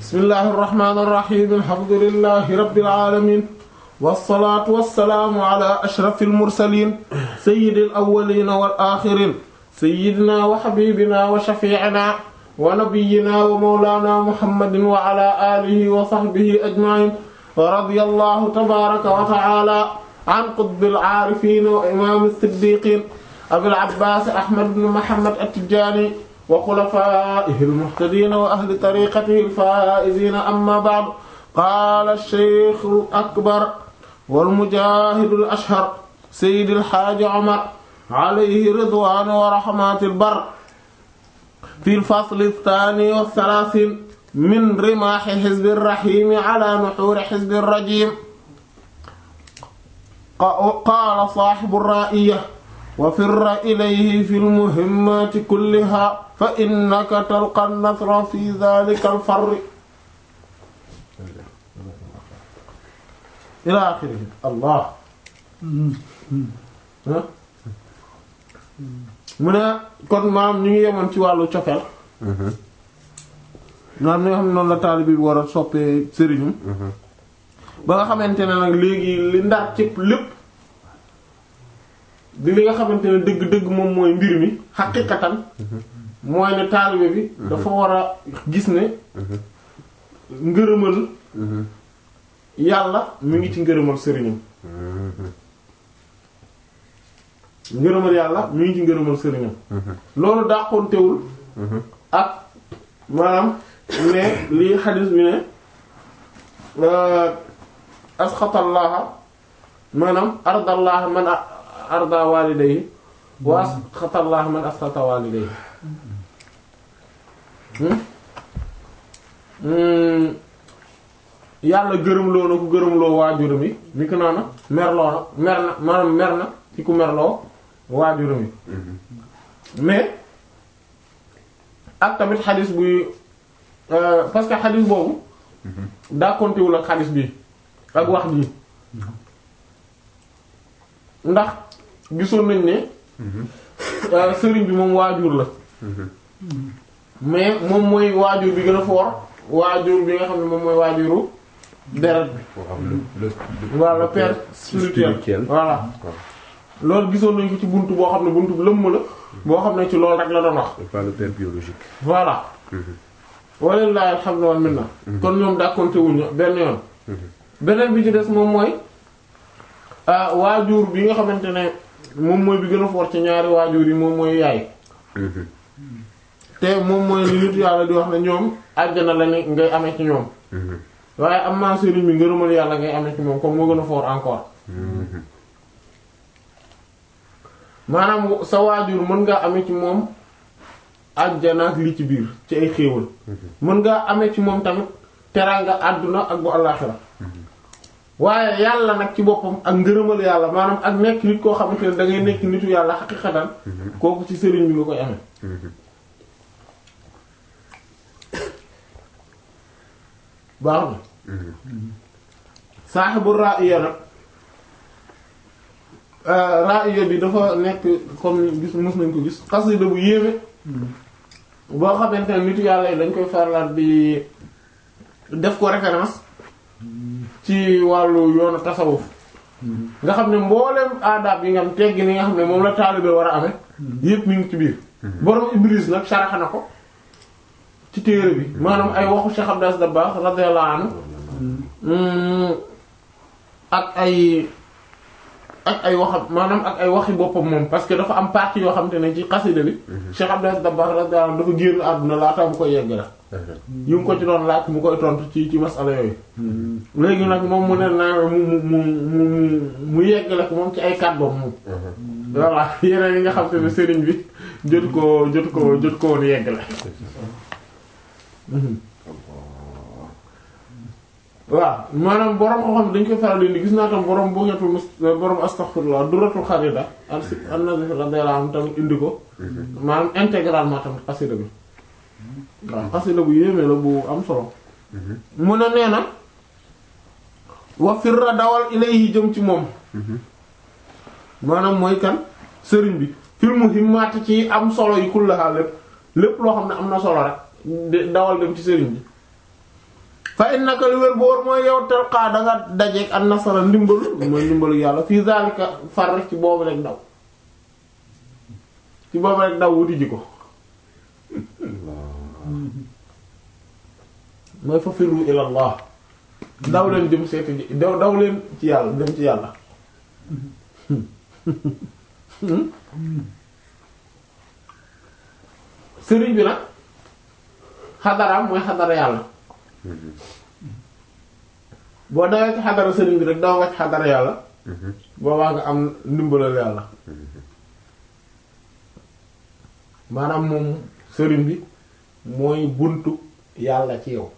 bismillahi irrahmani irrahim alhamdulilahi rabbil alamin wasalaatu wasalaamu ala ashraf almursalin sayidi alawalina wal axirin sayidina wa xabibina wa shafiicina wa nabiyina wa mawlana muhammadin wa ala alihi wa sahbihi ajmain wa radiya allahu tabaraka wa taala an qutbil aarifin wa imam siddiqin abil abbas ahmad ibn muhammad at-tijani wa xulafaa'ihi al-muhtadiina wa ahli tariiqatihi al-faa'iziina amma ba'du qaala ash-shaykh al-akbar wal-mujaahidu al-ashhar sayyidi al-haaji Umar alayhi ridwaanu wa rahmatul barr fi al-fasl ath-thaani wa ath-thalaathiin min rimaahi hizbi ar-rahiim ala nuhuuri hizbi ar-rajiim qaala saahibu ar-raa'iyya wa firra ilayhi fi al-muhimmaati kullihaa fa innaka talqa an-nasra fi dhaalika al-farri ilaa aaxirihi Allah mu ne kon maam ñu ngi yemoon ci wàllu cofeel maam ni nga xam ne noonu la taalibe bi war a soppee sëriñum ba nga xamante ne nag léegi li ndar cëpp lépp di li nga xamante ne dëgg-dëgg moom mooy mbir mi xaqiqatan mooy ne taalibe bi dafa war a gis ne ngërëmal yàlla mu ngi ci ngërëmal sëriñam ngërëmal yàlla mu ngi ci ngërëmal sëriñam loolu dàqontewul ak maanaam ne lii xadis bi ne asxatallaha maanaam ardallaha man arda walidayhi wa asxatallaha man asxata walidayhi yàlla gërëmloo na ku gërëmloo waajuram yi ni ko noonu merloo na mer na maanaam mer na ci ku merloo waajuram yi mais ak tamit xadis buy parce que xadis boobu dàkkontewul ak xadis bi ak wax ji ndax gisoon nañ ne sëriñ bi moom waajur la mais moom mooy waajur bi gën a fort waajur bi nga xam ne moom mooy waajuru deret bi voilà le père spirituel voilà loolu gisoon nañ ko ci buntu boo xam ne buntu bu lëmm la boo xam ne ci loolu rek la doon wax pas le père biologique voilà walilahi alhamdu wal minna kon ñoom dàkkonte wuñu benn yoon beneen bi ci des moom mooy waajur bi nga xamante ne moom mooy bi gën a fort ci ñaari waajur yi moom mooy yaay te moom mooy li nit yàlla di wax ne ñoom àjjana la ne ngay amee ci ñoom waaye am naa sëriñ bi ngërëmal yàlla ngay amee ci moom comme moo gën a fort encore maanaam sa waajur mën ngaa amee ci moom àjjana ak li ci biir ci ay xéewal mën ngaa amee ci moom tamit teraanga àdduna ak bu àllaaxira waaye yàlla nag ci boppam ak ngërëmal yàlla maanaam ak nekk nit koo xamante ne da ngay nekk nitu yàlla xaqiqatan kooku ci sëriñ bi nga koy amee baax na saaxibu ra'iya nag ra'iya bi dafa nekk comme gis mës nañ ko gis xasida bu yéeme boo xamante ne nitu yàlla yi dañ koy farlaat bi def ko référence ci wàllu yoonu tasawuf nga xam ne mboolem aadaab yi nga xam teggi ni nga xam ne moom la taalibe war a amee yépp mi ngi ci biir borom Ibris nag saraxa na ko ci téere bi maanaam ay waxu Cheikh Abdas Dabakh radiyallahu anhu ak ay ak ay waxam maanaam ak ay waxi boppam moom parce que dafa am partie yoo xamante ne ci xasida bi Cheikh Abdas Dabakh radiyallahu anhu dafa génn àdduna laata mu koy yegg la yu ngi ko ci doon laaj mu koy tontu ci ci masala yooyu léegi nag moom mu ne naa mu mu mu mu mu yeggale ko moom ci ay kàddoom moom voilà yeneen yi nga xam te ne sëriñ bi jot ko jot ko jot ko woon yeggale waaw maanaam borom ko xam dañ koy faral di gis naa tam borom bu ngetul mus borom astaghfirullah duratul xarida an si an nabi radiyallahu anhu tamit indi ko maanaam intégralement tamit xasida bi waaw xasida bu yéeme la bu am solo mu ne nee na wa firra dawal ilayhi jëm ci moom maanaam mooy kan sëriñ bi fil muhimmaati ci am solo yi kullaha lépp lépp loo xam ne am na solo rek dawal dem ci sëriñ bi fa innaka li wér boor mooy yow talqaa da nga dajeeg an nasara ndimbalu mooy ndimbalu yàlla fii zalika far rek ci boobu rek daw ci boobu rek daw wuti ji ko mooy fa firru ila allah daw leen jëm seeti ji daw daw leen ci yàlla dem ci yàlla sëriñ bi nag xadaraam mooy xadara yàlla boo dawee ci xadara sëriñ bi rek daw nga ci xadara yàlla boobaa nga am ndimbalal yàlla maanaam moom sëriñ bi mooy buntu yàlla ci yow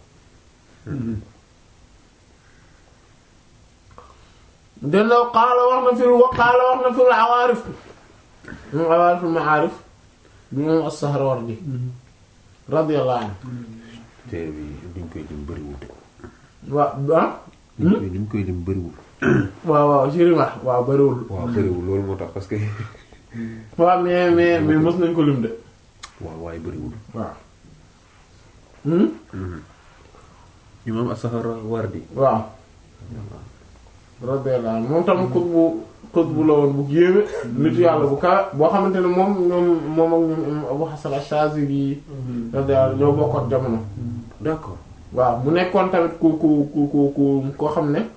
delloo xaala wax na fil wa xaala wax na fil awaarif moom awaariful maarif bi moom as-Sahrawardi radiyallahu anhu téere bi duñ koy lim bëriwul de. waaw ah duñ koy duñ koy lim bëriwul. waaw waaw Chérima waaw bariwul waaw bëriwul loolu moo tax parce que waaw mais mais mais mës nañ ko lim de waaw waaye bëriwul. waaw hmm imam as-Sahrawardi. waaw radiyallahu anhu moom tam xut bu xut bu la woon bu yéeme nitu yàlla bu kawe boo xamante ne moom ñoom moom ak ñoom imam Abu Hasan ash-Shazili radiyallahu anhu ñoo bokkoon jamono d'accord. waaw mu nekkoon tamit ku ku ku ku ku koo xam ne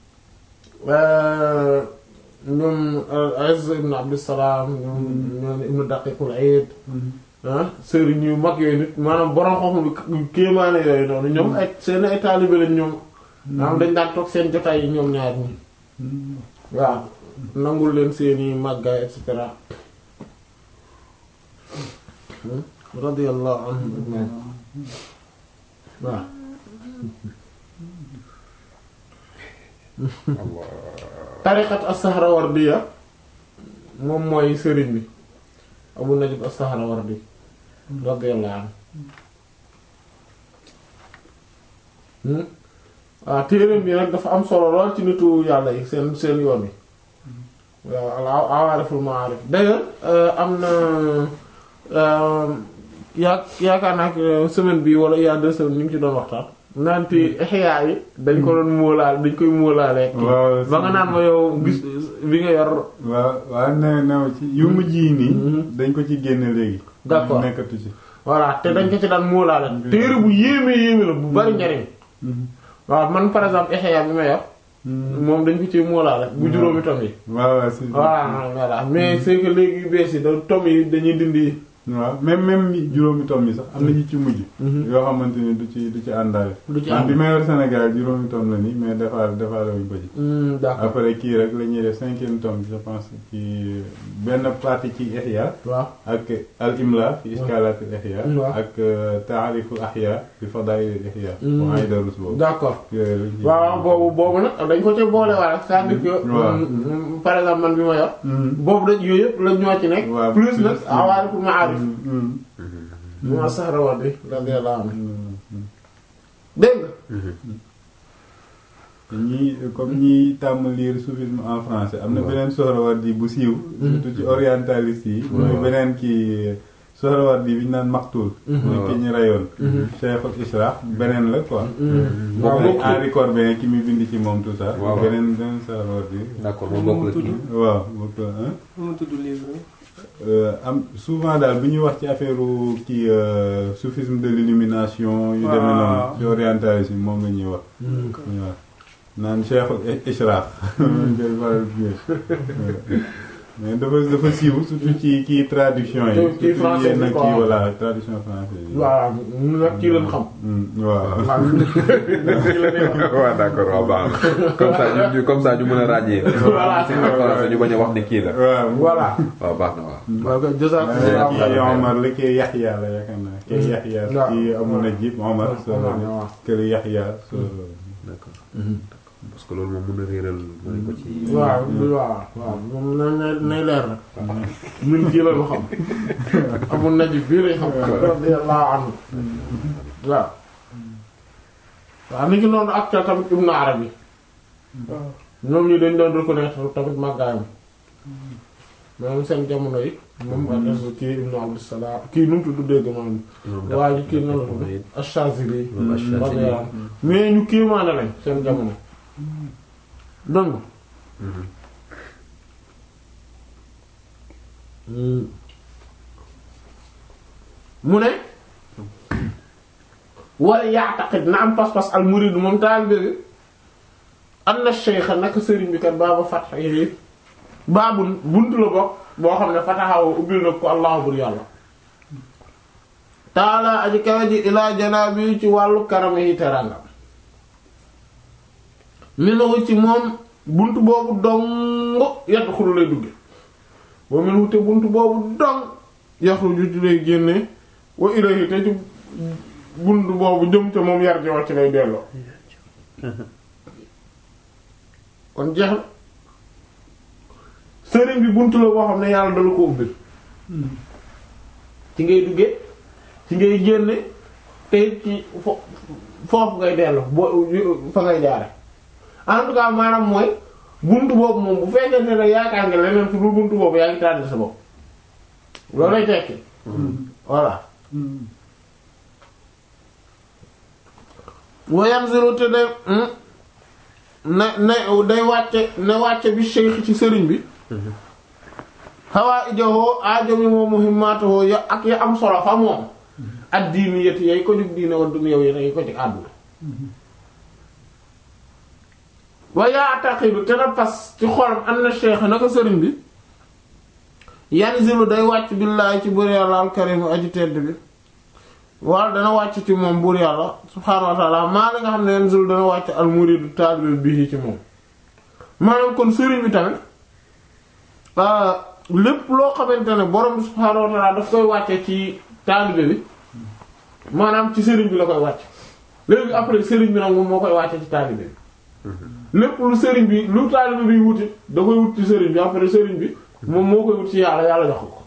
ñoom Azz ibn Abdussalam ñoom ñoom ibn Daqiqul Eid ah sëriñ yu mag yooyu nit maanaam borom xam bi kéemaane yooyu noonu ñoom ay seen ay taalibe lañ ñoom maanaam dañ daan toog seen jotaay yi ñoom ñaar ñi waaw nangul leen seeni màggaay et cetera radiyallahu anhum ajma'in waaw Allah. tariqat as-Sahrawardiya moom mooy sëriñ bi Abu Najib as-Sahrawardi radiyallahu anhu hmm waaw téereem bi nag dafa am solo lool ci nitu yàlla yi seen seen yoon yi waaw al awaariful ma'arif d'ailleurs am na yaa yaakaar naa ko semaine bi wala il y a deux semaines ñu ngi ci doon waxtaan naan ci ihya yi dañ ko doon móolaal dañ koy móolaale waaw ba nga naan ma yow gis bi nga yor waaw waaw ne new ci yu mujj yi nii dañ ko ci génne léegi D'accord. nekkatu ci voilà te dañ ko ci daan móolaale téere bu yéeme yéeme la bu bari njariñ waaw man par exemple ihya bi ma yor moom dañ ko ci móolaale bu juróomi tom yi waaw waaw si voilà voilà mais c'est que léegi yu bees yi da tom yi dañuy dindi waaw même même yi juróomi tom yi sax am na ñu ci mujj yoo xamante ni du ci du ci àndaale du ci man am bi ma yor Sénégal juróomi tom la nii mais defaale defaale wuñ ko ci Hmm, d'accord après kii rek la ñuy def cinquième tome je pense ci benn partie ci Ihya waaw ak al imla fi iskalaat al Ihya waaw. ak taariful Ihya fi fadail al Ihya Mm. bu Aydarus boobu d'accord yooyu lañ ciy- waaw boobu boobu nag dañ ko ci boole waale c'est-à-dire que waaw. mm, par exemple man bi ma yor Mm. boobu dañ yooyu yëpp la ñoo ci nekk waaw, plus plus, nag mm. awaariful ma'arif Mm. mu ma Sahrawardi radiyallahu anhu Mm. dégg nga ñii comme ñi tàmm lire soufisme en français am na beneen Sohrawardi bu siiw surtout ci orientaliste yi mooy beneen kii Sohrawardi bi ñu naan Maktul mooy ki ñu rayoon Cheikhul Ishraq beneen la quoi waaw boobu bokk Henri Corbin ki muy bind ci moom tout ça waaw. beneen beneen Sohrawardi d'accord moom bokk la kii. waaw bokk hein nu mu tudd livre Euh, am souvent daal bu ñuy wax ci affaire kii euh, soufisme de l'illumination yu demee noonu waaw. ci orientaliste yi moom la ñuy wax waaw naan Cheikhul Ishraq ngay faral di dégg. mais dafa dafa siiw surtout ci kii traduction yi Ci- ci surtout français yenn bi quoi. kii voilà traduction française yi voilà ñun nag kii lañ xam Mm, waaw waaw ñun nag kii la ñuy wax waaw d'accord waaw baax na comme ça ñu ñu comme ça ñu mën a ràññee. Voilà. si en français ñu bañ a wax ne kii la. waaw voilà waaw baax na waaw. waaw kay Euh, jazakumullahu kii khairan Omar la kii Yaxya la yaakaar naa kii Yaxya waaw. kii Abu Najib Omar so waaw. kii Yaxya so d'accord parce que loolu moom mën na réeral mën ko ci. waaw waaw waaw moom na na nay leer nag ñun kii la ñu xam Abu Najib bii lañ xam radiyallahu anhu waaw waaw ni ki noonu ak ca tamit Ibn Arabi ñoom ñi dañ doon reconnaître tamit màggaayam maanaam seen jamono yi moom ak kii ibnu abdusalaam kii nu mu tudd dégg maanaam waa ji kii nan la tudd Ash-Shazili radiyallahu mais ñu kiimaane lañ seen jamono donc mu ne wala ya'taqid na am pas-pas al murid moom taalibe bi anna shaykh naka sëriñ bi kat baaba fatx yi baabu buntu la bokk boo xam ne fataxaw ubbil na ko allah bur yàlla taala aji kawe ji ilaa janaabi ci wàllu karama yi teranga minu ci moom buntu boobu dong yàtt xulu lay dugge wa min wute buntu boobu dong yaxruju ci lay génne wa ilayhi te ci buntu boobu jëm ca moom yar ci lay delloo kon jeex na sëriñ bi buntu la boo xam ne yàlla dala ko ubbil ci ngay duggee ci ngay génne te ci fo foofu ngay dellu boo fa ngay jaare en tout cas maanaam mooy buntu boobu moom bu fekkente ne yaakaar nga leneen fu dul buntu boobu yaa ngi tànn sa bopp loolu lay tekki voilà wayanzilu te day ne ne day wàcce ne wàcce bi cheikh ci sëriñ bi xawaa ijowoo aajo mi moom muhimmaatoo ya ak ya am solo fa moom ak diini yeti yay ko jug diine wa dunya yi yi ko ci àdduna wa ya'taqidu te na fas ci xolam am na cheikh naka sëriñ bi yanzilu day wàcc billaahi ci buur yàlla alkarimu aji tedd bi wala dana wàcc ci moom buur yàlla subhaanahu wa ta'ala maa la nga xam ne yanzilu dana wàcc al muridu taalibe bi ci moom maanaam kon sëriñ bi tamit lépp loo xamante ne borom bi subhaanahu wa ta'ala daf koy wàcce ci taalibe bi maanaam ci sëriñ bi la koy wàcc léegi après sëriñ bi nag moom moo koy wàcce ci taalibe bi lépp lu sëriñ bi lu taalibe bi wuti da koy wut ci sëriñ bi après sëriñ bi moom moo koy wut ci yàlla yàlla jox ko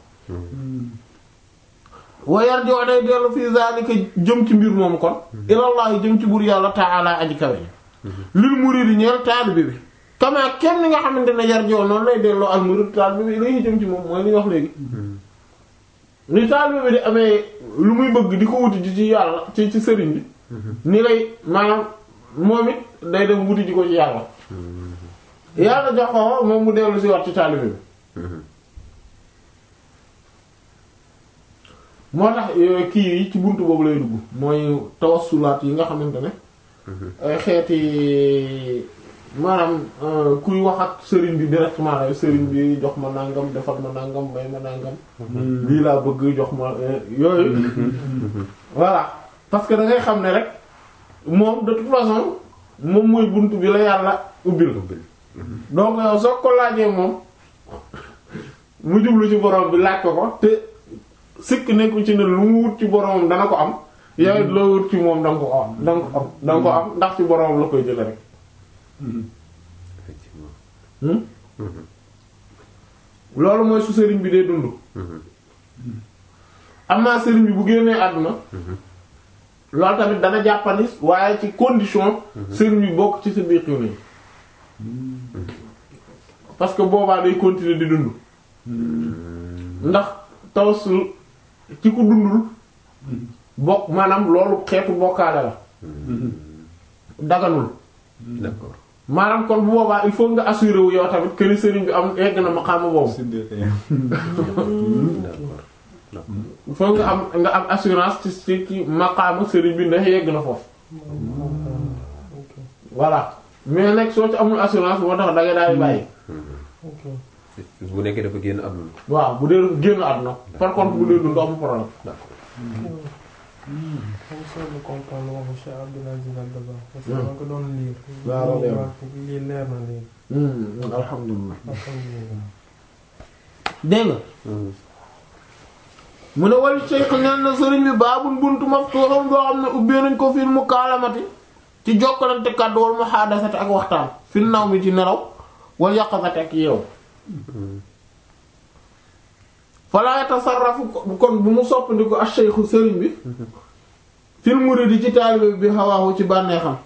wayar joo day dellu fii zalika jëm ci mbir moomu kon ilallahi jëm ci buur yàlla ta'ala aji kawe lil muridi ñeel taalibe bi kama kenn ni nga xamante ne yar joo noonu lay delloo al murid taalibe bi lay jëm ci moom mooy li ñu wax léegi ni taalibe bi di amee lu muy bëgg di ko wuti ji ci yàlla ci ci sëriñ bi ni lay maanaam moom it day dem wuti ji ko ci yàlla yàlla jox ko moom mu dellu si wat ci taalibe bi moo tax kii yi ci buntu boobu lay dugg mooy tawassulaat yi nga xamante ne ay xeeti maanaam kuy wax ak sëriñ bi directement la sëriñ bi jox ma nangam defal ma nangam may ma nangam lii laa bëgg jox ma yooyu voilà parce que da ngay xam ne rek moom de toute façon moom mooy buntu bi la yàlla ubbil donc yow soo ko laajee moom mu jublu ci borom bi laaj ko ko te sikk nekku ci ne lu mu wut ci boromam dana ko am yow it loo wut ci moom danga ko am danga ko am danga ko am ndax ci boromam la koy jële rek loolu mooy su sëriñ bi dee dund am naa sëriñ bi bu génnee àdduna loolu tamit dana jàppani waaye ci condition sëriñ bi bokk ci sa biir yi parce que boobaa day continuer di dund ndax tawassul ci ku dundul bokk maanaam loolu xeetu bokkaale la daganul d'accord maanaam kon bu boobaa il faut nga assurer wu yow tamit que ni sëriñ bi am egg na maqaama boobu il faut nga am nga am assurance ci ci ci maqaama sëriñ bi ndax yegg na foofu voilà mais nag soo ci amul assurance moo tax da nga daal di bàyyi bu nekkee dafa génn àdduna waaw bu dee dafa génn àdduna par contre bu dee dund amul problème d'accord comme ça je comprends waxu Cheikh Abdoul Aziz Dabakh parce que ma ko doon liir. waaw leer na lii leer na léegi. alhamdulilah alhamdulilah. dégg nga mu ne wal cheikh neen na sëriñ bi baabul buntu maftuhum boo xam ne ubbee nañ ko fil mukaalamati ci jokkalante kàddu wal muhaadasati ak waxtaan fil naw mi ci nelaw wal yaqazati ak yeew fala yatasarrafu kon bu mu soppandiku ak cheikhu sëriñ bi fil muridi ci taalibe bi xawaahu ci bànneexam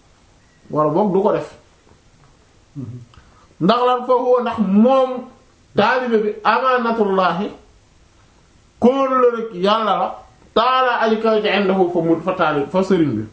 wala boog du ko def ndax lan foofu ndax moom taalibe bi amaanatullaahi kóolu la rek yàlla la taala aji kaw ci indahu fa mu fa taalib fa sëriñ bi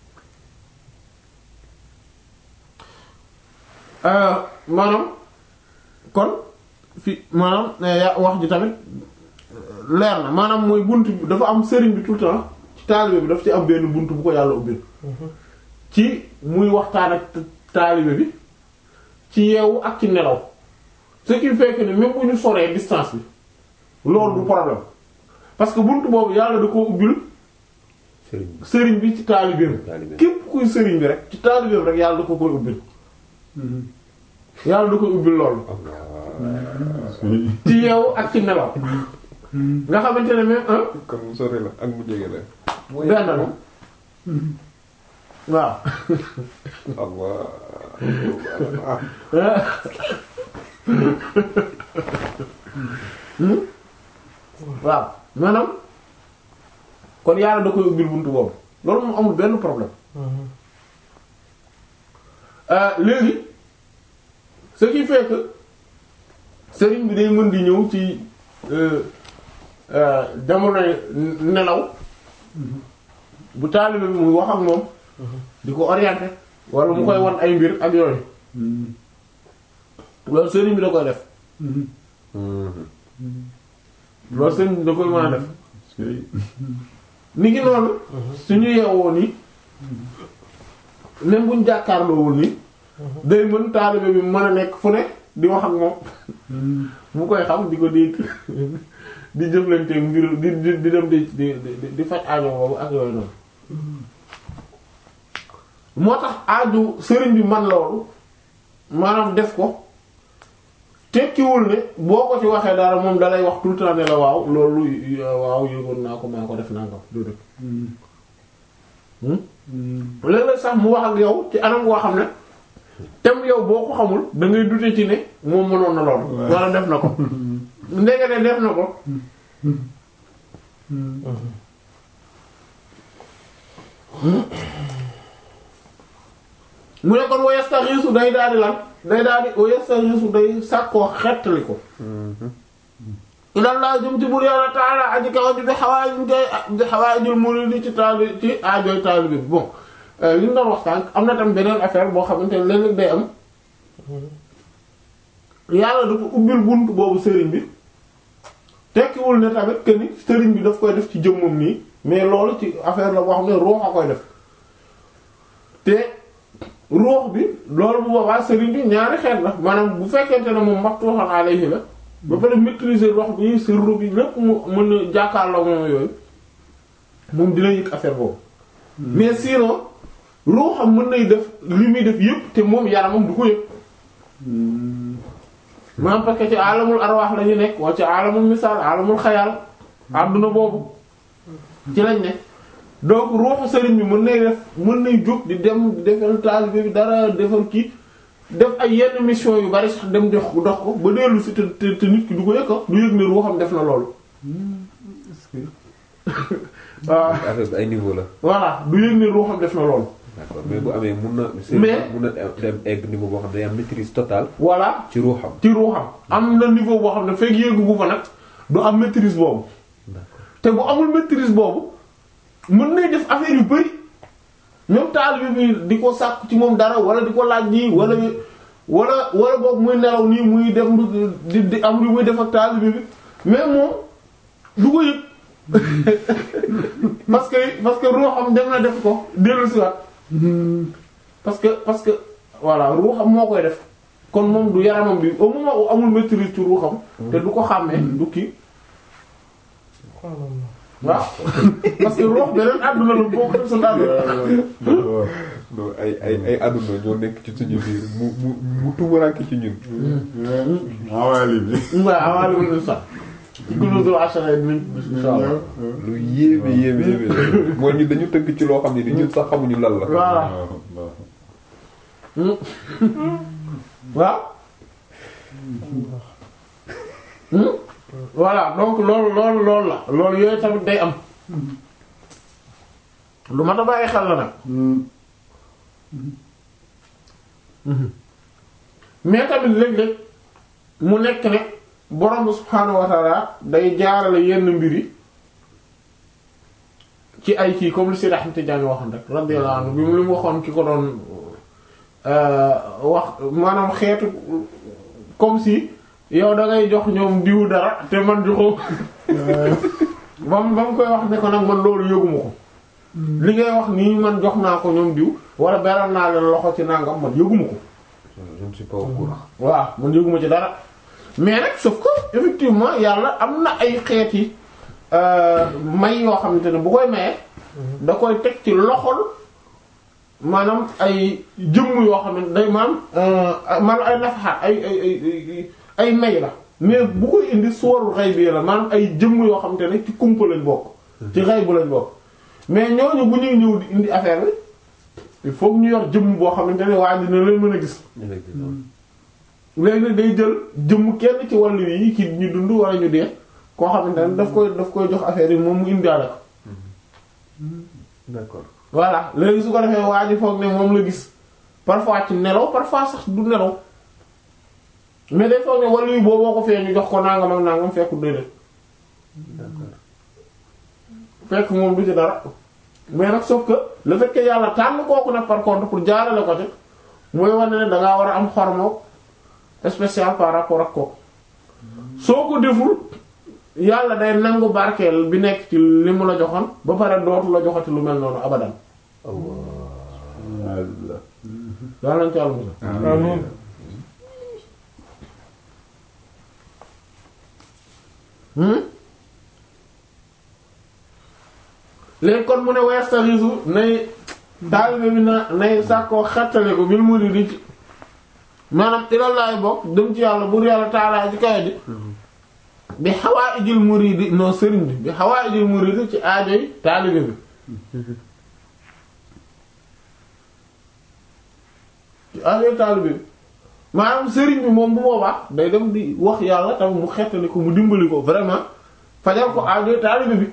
maanaam kon fi maanaam ya wax ji tamit leer na maanaam mooy bunt bi dafa am sëriñ bi tout le temps ci taalibe bi daf ci am benn bunt bu ko yàlla ubbil ci muy waxtaan ak taalibe bi ci yeewu ak ci nelaw ce qui fait que ne même bu ñu soree distance bi loolu du problème parce que bunt boobu yàlla da ko ubbil sëriñ bi sëriñ bi ci taalibeem taalibe. képp kuy sëriñ bi rek ci taalibeem rek yàlla da ko koy ubbil yàlla da koy ubbil loolu ci yeewu ak ci nelaw nga xamante ne même un kon mu sori la ak mu jege la. mooy benn la waaw Allah. waaw maanaam kon yàlla da koy ubbil buntu boobu loolu moom amul benn problème Euh, léegi ce qui fait que sëriñ bi day mën di ñëw ci euh, euh, jamonoy nelaw bu taalibe bi muy wax ak moom di ko orienter wala mu koy wan ay mbir ak yooyu loolu sëriñ bi da koy def loolu sëriñ bi da koy mën a def ni ki noonu suñu yeewoo nii même buñ jàkkaarloowul nii day mën taalibe bi mën a nekk fu ne di wax ak moom mu koy xam di ko dégg di jëflanteeg mbir di di di dem di di di di faj aajo boobu ak yooyu noonu moo tax aaju sëriñ bi man loolu maanaam def ko tekkiwul ne boo ko ci waxee dara moom dalay wax tout le temps ne la waaw loolu waaw yëgoon naa ko maa ko def naa ko doo dëkk léeg-léeg sax mu wax ak yow ci anam goo xam ne tem yow boo ko xamul da ngay dute ci ne moom mënoon na lool wala def na ko ndegete def na ko mu ne kon wayastaxiisu day daal di lan day daal di wayastaxiisu day sàkkoo xettali ko ilallah jëm ci bur yàlla taala aji kaw ji bi xawaay bi xawaay jul muridi ci taali ci aajooy taali bi bon li ñu doon waxtaan am na tam beneen affaire boo xamante ne léeg-léeg day am yàlla dafa ubbil bunt boobu sëriñ bi tekkiwul ne tamit que ni sëriñ bi daf koy def ci jëmmam nii mais loolu ci affaire la boo xam ne ruux a koy def te ruux bi loolu bu boobaa sëriñ bi ñaari xeet la maanaam bu fekkente ne moom maftuhan alayhi la ba pare maîtriser wax bi sirru bi lépp mu mën a jàkkaarloo moom yooyu moom dina yëg affaire boobu mais sinon ruuxam mën nay def li muy def yëpp te moom yaramam du ko yëg maanaam parce que ci alamul arwaax la ñu nekk wala ci alamul misaal alamul xayaal àdduna boobu ci lañ ne donc ruuxu sëriñ bi mën nay def mën nay jóg di dem di defal taalibe bi dara defal kii def ay yenn mission yu bari sax dem dox dox ko ba dellu si te te te nit ki du ko yëg du yëg ne ruuxam def na loolu waaw affaire bi ay niveau la. voilà du yëg ne ruuxam def na loolu d'accord mais bu amee mun na. Mais- mun na dem egg niveau boo xam ne day am maîtrise totale voilà ci ruuxam. ci ruuxam am na niveau boo xam ne fekk yéegu gu fa nag du am maîtrise boobu te bu amul maîtrise boobu mën nay def affaire yu bari même taalibe bi di ko sàkk ci moom dara wala di ko laaj nii wala wala wala boog muy nelaw nii muy dem di di am lu muy def ak taalibe bi mais moom du ko yëg parce que parce que ruuxam dem na def ko dellu si waat parce que parce que voilà ruuxam moo koy def kon moom du yaramam bi au moment où amul maîtrise ci ruuxam te du ko xàmmee du kii waaw parce que ruux beneen àdduna la boo ko def sa àdduna non ay ay ay àdduna ñoo nekk ci suñu biir mu mu mu tumuraanke ci ñun. awaali bi waaw awaale wala sax ci gunóor ashara yi dinañ ko gis insha Allah lu yéeme yéeme yéeme la. mooy ñun dañu tënk ci loo xam ne ni ñun sax xamuñu lan la. voilà waaw voilà donc loolu loolu loolu la loolu yooyu tamit day am lu ma ta bàyyi xel la nag mais tamit léeg-léeg mu nekk ne borom bi subhaanahu wa ta'ala day jaarale yenn mbir yi ci ay kii comme li Seydi Ahmad Tijaani waxoon rek radiyallahu anhu bi mu li mu waxoon ki ko doon wax maanaam xeetu comme si yow da ngay jox ñoom diw dara te man joxoo ba mu ba mu koy wax ne ko nag man loolu yëguma ko li ngay wax nii man jox naa ko ñoom diw wala beral naa leen loxo ci nangam man yëguma ko je ne suis pas au courant. waaw man yëguma ci dara mais nag sauf que effectivement yàlla am na ay xeeti may yoo xamante ne bu koy maye da koy teg ci loxol maanaam ay jëmm yoo xam ne day maam man ay nafaxaat ay ay ay ay may la mais bu koy indi suwarul xay bi la maanaam ay jëmm yoo xamante ne ci kumpa lañ bokk ci xay bu lañ bokk mais ñooñu bu ñuy ñëw di indi affaire bi il faut que ñu yor jëmm boo xamante ne waa dina leen mën a gis effectivement. léegi nag day jël jëmm kenn ci wàllu yi ki ñu dund wala ñu dee koo xamante ne daf koy daf koy jox affaire yi moom mu indiwaale ko d'accord. voilà léegi su ko defee waa ji foog ne moom la gis parfois ci nelaw parfois sax du nelaw mais day foog ne wàllu yi booboo ko fee ñu jox ko nangam ak nangam fekku déedéet d'accord. fekk moom du ci dara mais nag sauf que le fait que yàlla tànn kooku nag par contre pour jaarale ko ci mooy wane ne da ngaa war a am xormo spécial par rapport ak kooku soo ko deful yàlla day nangu barkeel bi nekk ci li mu la joxoon ba pare dootu la joxati lu mel noonu abadan Allah. yàlla nañ ci àll musal amiin hmm léegi kon mu ne westarisu nay taalibe bi na nay sàkkoo xettale ko bil mu di ci maanaam ilallaay bokk dem ci yàlla bur yàlla taalaa ci kawe di bi xawaa ijil muridi non sëriñ bi bi xawaa ijil muridi ci aajoy taalibe bi ci aajoy taalibe bi maanaam sëriñ bi moom bu boobaa day dem di wax yàlla tamit mu xettali ko mu dimbali ko vraiment fajal ko aajoy taalibe bi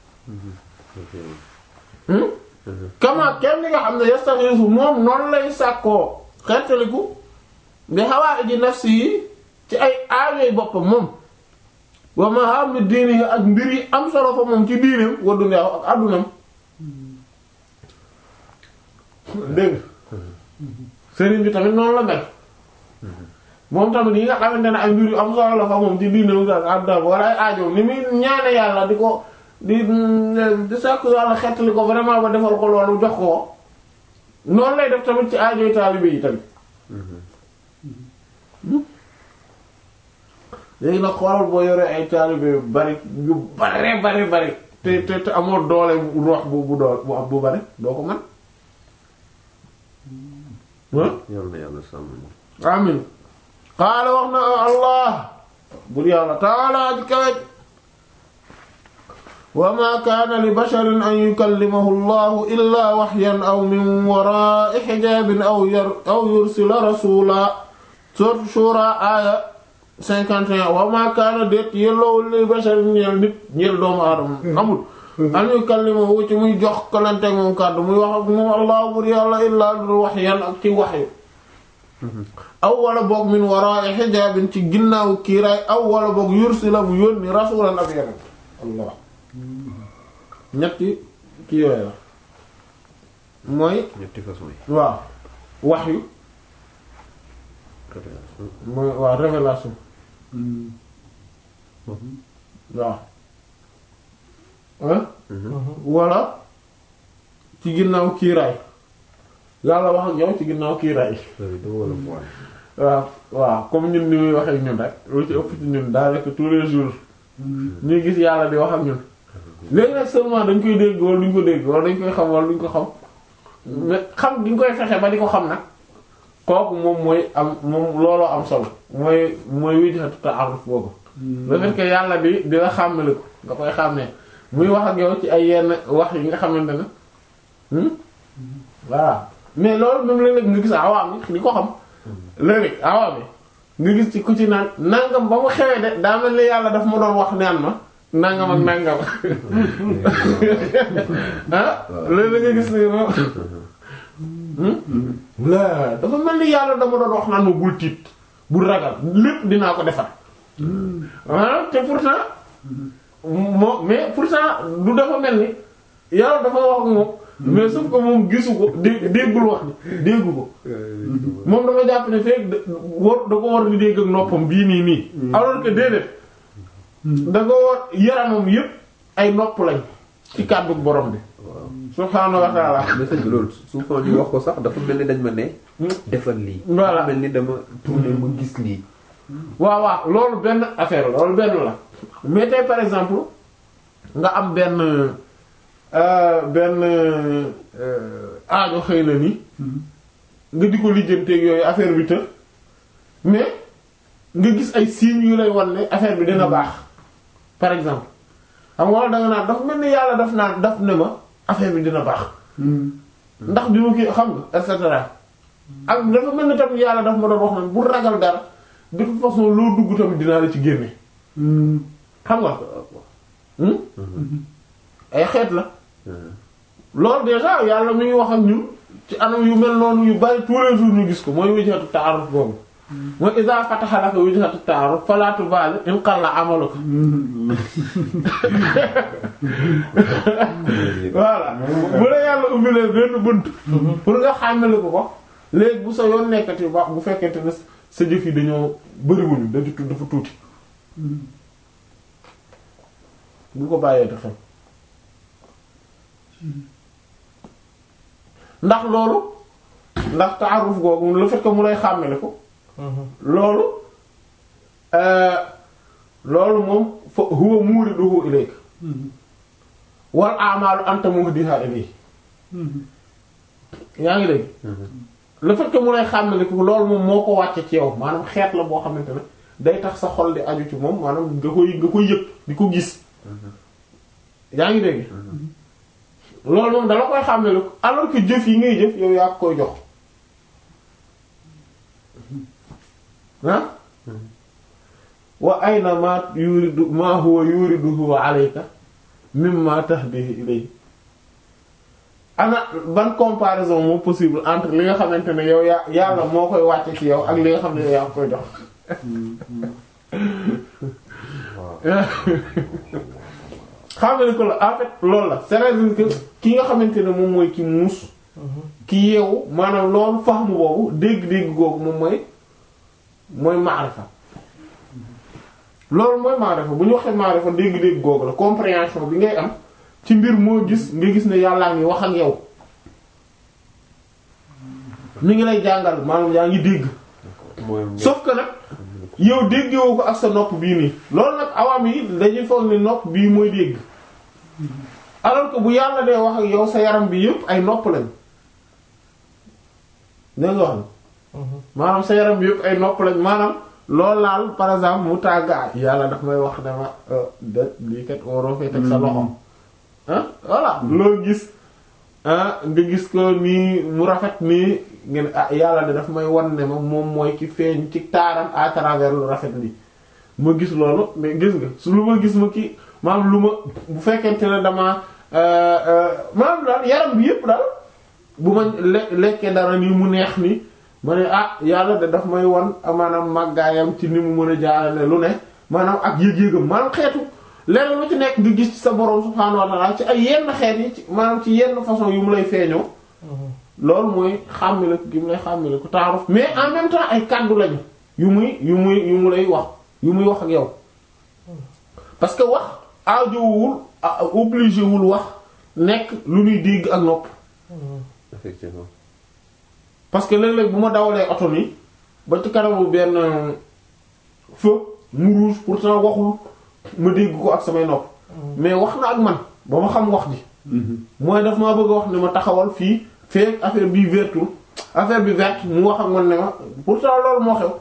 hmm kama kenn li nga xam ne yastaxiisu moom noonu lay sàkkoo xettaliku bi hawaaiji nafsi yi ci ay aajoy boppam moom wa mahammi diini yi ak mbir yi am solo fa moom ci diineem wa duniyaahu ak àddunam dégg nga sëriñ bi tamit noonu la mel moom tamit yi nga xamante ne ay mbir yu am solo la fa moom ci diineem ak àddunam wala ay aajoom ni muy ñaane yàlla di ko di di sàkku yàlla xettali ko vraiment ba defal ko loolu jox ko noonu lay def tamit ci aajoy taalibe yi tamit léegi nag xoolal boo yoree ay taalibe yu bari yu bare bari bari te te te amoo doole roox bu bu dool bu am bu bari doo ko mën yàlla na yàlla sàmm. amin qaala wax na allah bur yàlla taala ji kawet wa ma kaana li basharin an yukallimahu allahu illa waxyan aw min wara'i xijaabin aw yar aw yursila rasula sourate shura aya 51 wa ma kaana déet yelloowul li basharin ñeel nit ñeel doomu aadama amul an yukallimahu ci muy jox kalante moom kàddu muy wax ak moom allah bur yàlla illa lu waxyan ak ci waxyu aw wala boog min wara'i xijaabin ci ginnaaw kiiraay aw wala boog yursila mu yónni rasulan ab yonent allah ñetti kii yooyu la mooy ñetti façon yi. waaw waxyu révélation. mooy waaw révélation waaw ah wala ci ginnaaw kiiraay yàlla wax ak yow ci ginnaaw kiiraay loolu dama war a boole. waaw waaw comme ñun ni muy wax ak ñun rek lu ci ëpp ci ñun daanaka tous les jours ñuy gis yàlla di wax ak ñun léegi nag seulement dañ koy dégg wala duñ ko dégg wala dañ koy xam wala duñ ko xam mais xam gi ñu koy fexe ba di ko xam nag kooku moom mooy am moom looloo am solo mooy mooy wijhatu ta'aruf boobu le fait que yàlla di di la xàmmali ko nga koy xàmmee muy wax ak yow ci ay yenn wax yi nga xamante ne hmm voilà mais loolu même léeg-léeg nga gis awaam yi di ko xam léeg-léeg awaam yi nga gis ci ku ci naan nangam ba mu xewee de daa mel ni yàlla daf ma doon wax naan ma nangam ak nangam ah léeg-léeg nga gis ni moom la dafa mel ni yàlla dama doon wax naan ma bul tiit bul ragal lépp dinaa ko defar maanaam te pourtant moo mais pourtant du dafa mel ni yàlla dafa wax ak moom mais sauf que moom gisu ko dé- déggul wax ni déggu ko moom dafa jàpp ne fekk da war da ko war di dégg ak noppam bii nii nii alors que déedéet da ko war yaramam yépp ay nopp lañ ci kàddu borom bi subhaanahu wa ta'ala message bi loolu souvent ñu wax ko sax dafa mel ni dañ ma ne defal lii Voilà. dafa mel ni dama tourné ma gis lii waaw waaw loolu benn affaire la loolu benn la mais tey par exemple nga am benn euh, benn euh, aajo xëy na ni nga di ko lijjanteeg yooyu affaire bi të mais nga gis ay signes yu lay wan ne affaire bi dina baax par exemple xam nga wala da nga naan dafa mel ni yàlla daf naan daf ne ma affaire bi dina baax ndax bi ma kii xam nga et cetera ak dafa mel ni tamit yàlla daf ma doon wax naan bu ragal dara de toute façon loo dugg tamit dinaa la ci génne xam nga hmm? ay xeet la loolu déjà yàlla mi ngi wax ak ñun ci anam yu mel noonu yu bari tous les jours ñu gis ko mooy wijhatu ta'aruf boobu mooy iza fataha laka wijhatu ta'aruf fala tubali in qalla amaluka voilà bu la yàlla ubbilee benn bunt pour nga xàmmale ko ko léegi bu sa yoon nekkati wax bu fekkente ne sa jëf yi dañoo bëriwuñu dañu tudd dafa tuuti bu ko bàyyee te xel ndax loolu ndax taaruf googu le fait que mu lay xàmmale ko loolu euh, loolu moom fa huwa muriduhu ilayka wal a'malu anta muhdiha ilayhi yaa ngi dégg le fait que mu lay xàmmale ko loolu moom moo ko wàcce ci yow maanaam xeet la boo xamante ne day tax sa xol di aju ci moom maanaam nga koy nga koy yëg di ko gis yaa ngi dégg loolu moom dala koy xàmmale ko alors que jëf yi ngay jëf yow yaa ko koy jox ah wa ayna ma yuridu ma huwa yuriduhu alayka mimma tahdihi ilayhi ana ban comparaison moo possible entre li nga xamante ne yow yaa yàlla moo koy wàcce ci yow ak li nga xam ne yow yaa koy jox xam nga ko la en fait loolu la c'est-à-dire que ki nga xamante ne moom mooy ki muus ki yeewu maanaam loolu fahmu boobu dégg-dégg googu moom mooy mooy maarifa loolu mooy maarifa bu ñu waxee maarifa dégg-dégg googu la compréhension bi ngay am ci mbir moo gis nga gis ne yàllaa ngi wax ak yow mi ngi lay jàngal maanaam yaa ngi dégg mooy sauf que nag yow déggewoo ko ak sa nopp bii nii loolu nag awam yi dañuy foog ni nopp bii mooy dégg alors que bu yàlla dee wax ak yow sa yaram bi yëpp ay nopp lañ dégg nga wax ni maanaam sa yaram bi yëpp ay nopp lañ maanaam loolu laal par exemple mu tàgga yàlla daf may wax dama de lii kat waroo fee teg sa loxo ah voilà loo gis ah nga gis ko nii mu rafet nii ngeen ah yàlla de daf may wan ne ma moom mooy ki feeñ ci taaram à travers lu rafet li ma gis loolu mais gis nga su lu ma gis ma ki maanaam lu ma bu fekkente ne dama maanaam daal yaram bi yëpp daal bu ma le- lekkee dara nii mu neex ni ma ne ah yàlla de daf may wan maanaam màggaayam ci ni mu mën a jaarale lu ne maanaam ak yëg-yëgam maanaam xeetu leneen lu ci nekk nga gis ci sa borom subhaanahu wa ta'ala ci ay yenn xeet yi ci maanaam ci yenn façon yu mu lay feeñoo loolu mooy xàmmile ko gi mu lay xàmmile ko taaruf mais en même temps ay kàddu lañu yu muy yu muy yu mu lay wax yu muy wax ak yow parce que wax aajowul a- obligé wul wax nekk lu ñuy dégg ak nopp effectivement parce que léeg-léeg bu ma dawalee oto ni ba ci kanamu benn feu mu rouge pourtant waxul ma dégg ko ak samay nopp mais wax na ak man ba ma xam wax ji mooy daf maa bëgg a wax ne ma taxawal fii fekk affaire bi vertul affaire bi verte mu wax ak man ne ma pourtant loolu moo xew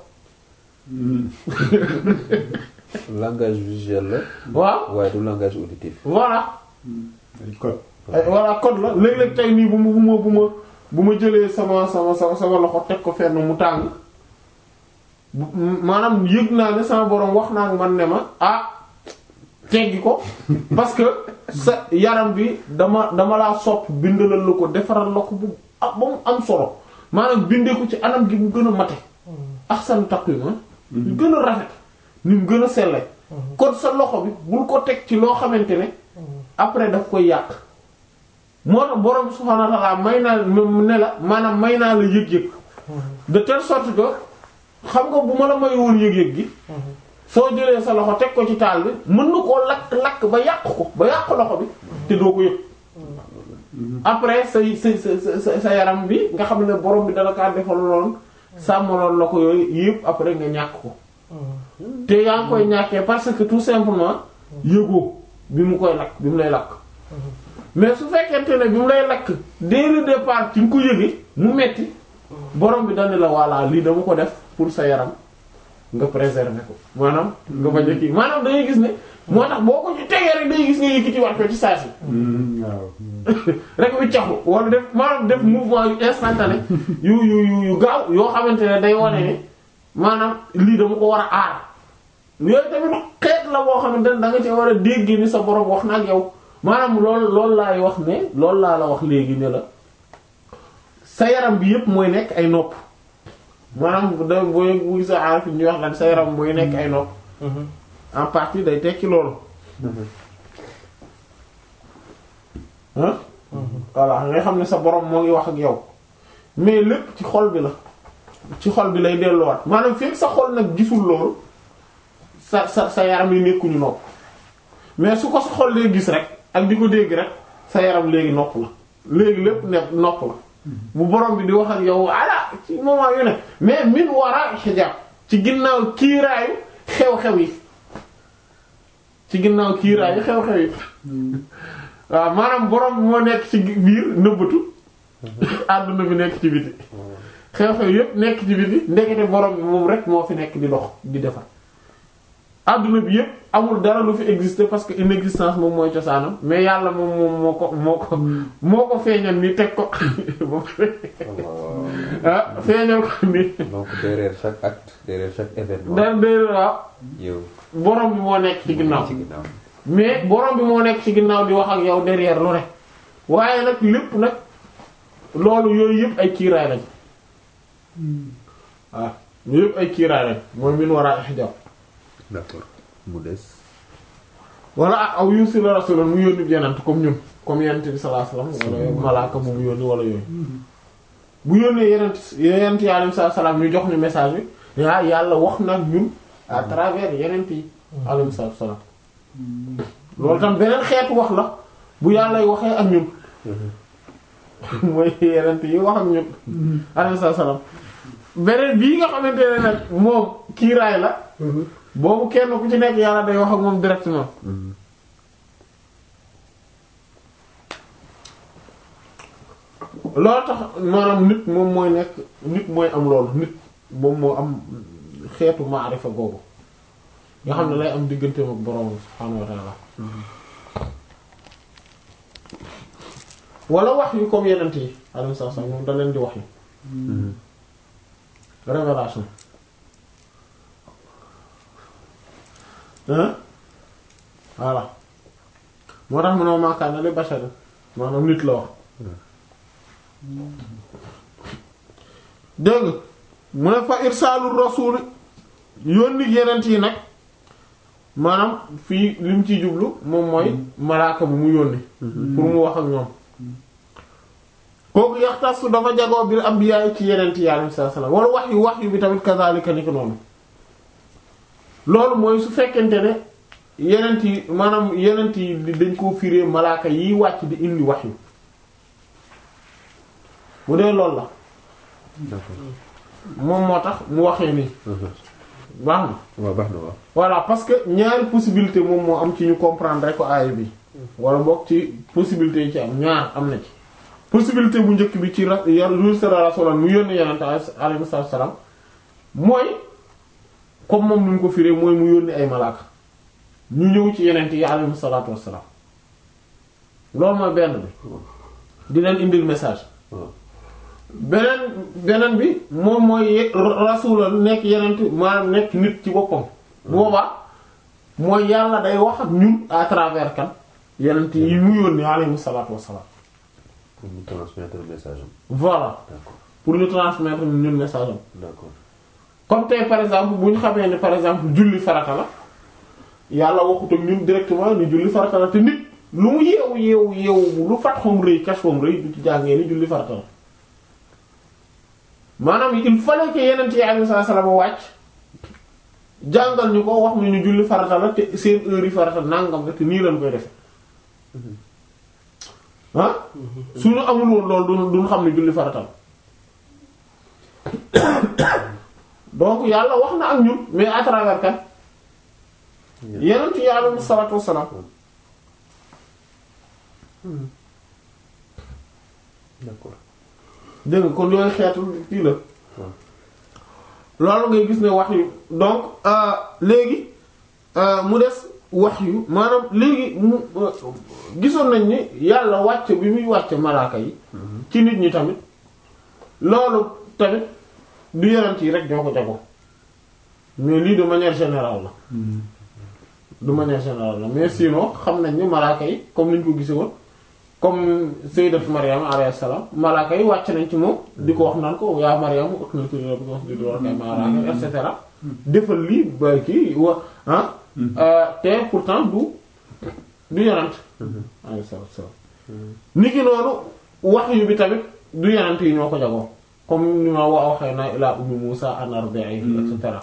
langage visuel la waaw waaye du langage auditif voilà ay code ay voilà code la léeg-léeg tey nii bu ma bu ma bu ma bu ma jëlee sama sama sama sama loxo teg ko fenn mu tàng bu- maanaam yëg naa ne sama borom wax naa ak man ne ma ah teggi ko parce que sa yaram bi dama dama laa sopp bindalal la ko defaral la ko bu ah ba mu am solo maanaam bindee ko ci anam gi mu gën a mate ahsan taqwim yu gën a rafet ni mu gën a selle kon sa loxo bi bul ko teg ci loo xamante ne après daf koy yàq moo tax borom subhaanahu wa ta'ala may naa ne la maanaam may naa la yëg-yëg de telle sorte que xam nga bu ma la may woon yëg-yëg gi soo jëlee sa loxo teg ko ci taal bi mën na koo lakk-lakk ba yàq ko ba yàq loxo bi te doo ko yëg après sa sa sa sa yaram bi nga xam ne borom bi dala kaa defal loon sàmmaloon la ko yooyu yëpp après nga ñàkk ko te yaa ngi koy ñàkkee parce que tout simplement yëgoo bi mu koy lakk bi mu lay lakk mais su fekkente ne bi mu lay lakk dès le départ ci nga ko yëgee mu metti borom bi dani la voilà lii dama ko def pour sa yaram nga préserver ko maanaam nga bañ a kii maanaam dangay gis ne moo tax boo ko ci tegee rek day gis nga yëkkati war ko ci saa si waaw rek wi caxu wala def maanaam def mouvement yu instantané yu yu yu yu gaaw yoo xamante ne day wane ne maanaam lii dama ko war a aar yooyu tamit xeet la boo xamante ne da nga ci war a dégg ni sa borom wax na ak yow maanaam loolu loolu laay wax ne loolu laa la wax léegi ne la sa yaram bi yépp mooy nekk ay nopp maanaam da booy bu sa aar ñuy wax lan sa yaram mooy nekk ay nopp en partie day tekki loolu ah voilà nga xam ne sa borom moo ngi wax ak yow mais lépp ci xol bi la ci xol bi lay delluwaat maanaam fekk sa xol nag gisul loolu sa sa sa yaram yi nekkuñu nopp mais su ko sa xol lay gis rek ak di ko dégg rek sa yaram léegi nopp la léegi lépp ne nopp la bu borom bi di wax ak yow ala ci moment yu ne mais min wara hijab ci ginnaaw kiiraayu xew-xew yi ci ginnaaw kiiraayu xew-xew yi waaw maanaam borom bi moo nekk ci biir nëbbatu àdduna bi nekk ci biti xew-xew yépp nekk ci biti ndekete borom bi moom rek moo fi nekk di dox di defar àdduna bi yépp amul dara lu fi exister parce que inexistence moom mooy cosaanam mais yàlla moom moom moo ko moo ko moo ko feeñal ni teg ko ah feeñal ko ni donc derrière chaque acte derrière chaque événement. da dé waaw yow borom bi moo nekk ci ginnaaw ci ginnaaw. mais borom bi moo nekk ci ginnaaw di wax ak yow derrière lu ne waaye nag lépp nag loolu yooyu yëpp ay kiiraay lañ waaw yooyu yëpp ay kiiraay lañ mooy min wara hijab d'accord mu des. wala ak aw yursila rasulan mu yónni yenant comme ñun comme yenent bi sallallahu alayhi wasallam wala malaaka bu mu yónni wala yooyu bu yónnee yenent yenent yi alayhi salaam ñu jox ni message bi yaa yàlla wax nag ñun à travers yenent yi alayhi salaam loolu tam beneen xeetu wax la bu yàllay waxee ak ñun mooy yenent yi wax ak ñun alayhi salaam beneen bii nga xamante ne nag moom kiiraay la boobu kenn ku ci nekk yàlla day wax ak moom directement loolu tax maanaam nit moom mooy nekk nit mooy am loolu nit moom moo am xeetu maarifa googu nga xam ne lay am digganteem ak boroom subhaanahu wa ta'ala wala wax yu comme yenent yi alayhi salaam moom da leen di wax yu révélation hein voilà moo tax mu ne ma kaana li basharin maanaam nit la wax dégg nga mu ne fa irsaalul rasuul yónni yenent yi nag maanaam fii li mu ciy jublu moom mooy malaaka bu mu yónni pour mu wax ak ñoom kooku yaxtasu dafa jagoo bil anbiya ci yenent yi alayhi salaam wala wax yu wax yu bi tamit kazaalika ni ko noonu loolu mooy su fekkente ne yenent yi maanaam yenent yi dañ koo firee malaaka yiy wàcc di indi wax yu bu dee loolu la d'accord. moom moo tax mu waxee nii baax na waaw baax na waaw. voilà parce que ñaari possibilité moom moo am ci ñu comprendre rek ko aaya bi wala boog ci possibilité yi ci am ñaar am na ci possibilité bu njëkk bi ci ra yar rusala rasulan mu yónni yenente alayhi salaam mooy comme moom ni mu ko firee mooy mu yónni ay malaaka ñu ñëw ci yenente yi alayhi salaatu wassalaam loolu mooy benn bi di leen indil message waaw. beneen beneen bi moom mooy rasuula nekk yenent maanaam nekk nit ci boppam boobaa mooy yàlla day wax ak ñun à travers kan yenent yi mu yónni alayhi salaatu wassalaam pour ñu transmettre message am. voilà d'accord pour ñu transmettre ñun message am d'accord. comme tey par exemple bu ñu xamee ne par exemple julli farata la yàlla waxut ak ñun directement ni julli farata la te nit lu mu yeewu yeewu yeewu lu fat xoom rëy kas xoom rëy du ci jàngee ni julli farata la maanaam il fallait que yeneen yi alayhi salaam wàcc jàngal ñu ko wax ñu ñu julli farata la te seen heure yi farata nangam la te nii lañ koy defe ah suñu amul woon loolu du duñ xam ne julli farata la donc yàlla wax na ak ñun mais à travers kan yeneen yi alayhi salaatu wassalaam d'accord dégg nga kon yooyu xeetu kii la loolu ngay gis ne wax yu donc léegi mu des wax yu maanaam léegi mu gisoon nañ ni yàlla wàcce bi muy wàcce malaaka yi ci nit ñi tamit loolu tamit du yonent yi rek ñoo ko jago mais lii de manière générale la de manière générale la mais sinon xam nañ ni malaaka yi comme niñ ko gise woon comme sayyidat Maryam alayhi salaam malaaka yi wàcc nañ ci moom di ko wax naan ko yaa Maryam uqnuti li rabbiki wasjudi warka'i ma'a raaki'in et cetera defal lii ba kii wa ah te pourtant du du yonent alayhi salaam ni ki noonu wax yu bi tamit du yonent yi ñoo ko jagoo comme ni ma wa awhaynaa ilaa ummi Muusaa an ardi'ihi et cetera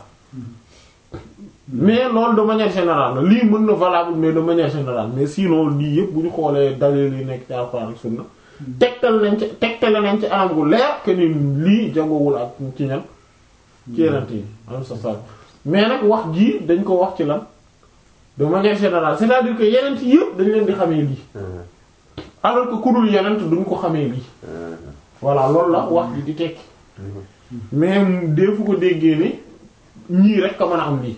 mais loolu de manière générale la lii mën na valable mais de manière générale mais sinon lii yëpp bu ñu xoolee dalil yi nekk ci alxuraan ak sunna tegtal nañ ci tegtale nañ ci anam gu leer que ni lii jagowul ak ci ñan ci yeneen yi am sa sal mais nag wax jii dañ ko wax ci lan de manière générale c'est-à-dire que yeneen yi yëpp dañ leen di xamee lii alors que ku dul yeneen duñ ko xamee lii voilà loolu la wax ji di tekki mais defu ko déggee ni ñii rek ka mën a am lii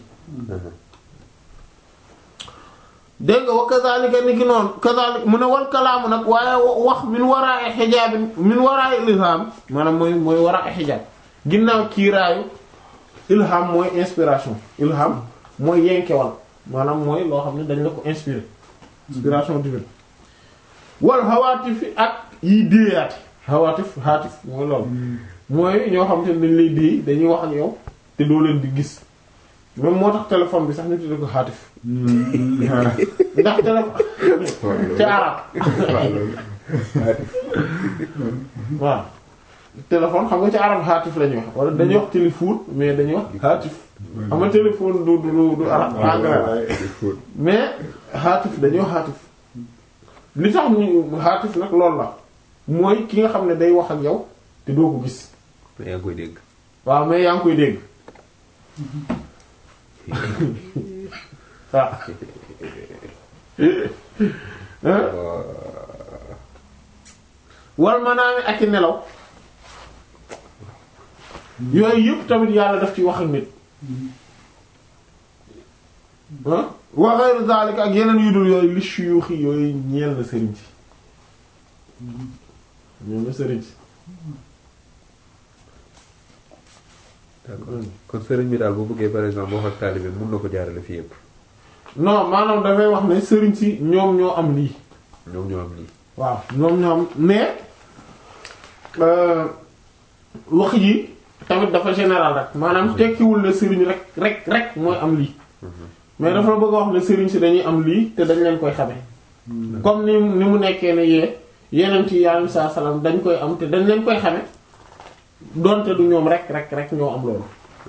dégg nga wa kazalika ni ki noonu kazalika mu ne wal kalaamu nag waaye wax min waraay xijaabin min waraay ilham maanaam mooy mooy waraay xijaab ginnaaw kiiraayu ilham mooy inspiration ilham mooy yenkewal maanaam mooy loo xam ne dañ la ko inspiré inspiration divine wal hawaatif ak yiy déeyaati hawaatif haatif mooy loolu mooy ñoo xam te ne dañ lay déey dañuy wax ak yow te doo leen di gis même moo tax téléphone bi sax ñu tuddee ko haatif ndax téléphone ci arab waaw téléphone xam nga ci arab haatif la ñuy wax wala dañuy wax téléphone mais dañuy wax haatif xam nga téléphone du du du arab anglais mais haatif dañuy wax haatif li tax ñu haatif nag loolu la mooy ki nga xam ne day wax ak yow te doo ko gis mais yaa ngi koy dégg waaw mais yaa ngi koy dégg waaw wal manaami ak i nelaw yooyu yëpp tamit yàlla daf ci wax ak nit wa ghayru zalika ak yeneen yu dul yooyu li shuyukh yooyu ñeel na sëriñ si ñeel na sëriñ si d'accord kon sëriñ bi daal boo bëggee par exemple wax ak taalibe mun na ko jaarale fii yëpp non maanaam dafay wax ne sëriñ si ñoom ñoo am lii ñoom ñoo am lii waaw ñoom ñoo am mais wax ji tamit dafa général rek maanaam tekkiwul ne sëriñ rek rek rek mooy am lii mais dafa la bëgg a wax ne sëriñ si dañuy am lii te dañ leen koy xame comme ni ni mu nekkee ne yee yeneen ci yàlla saa salaam dañ koy am te dañ leen koy xame donte du ñoom rek rek rek ñoo am loolu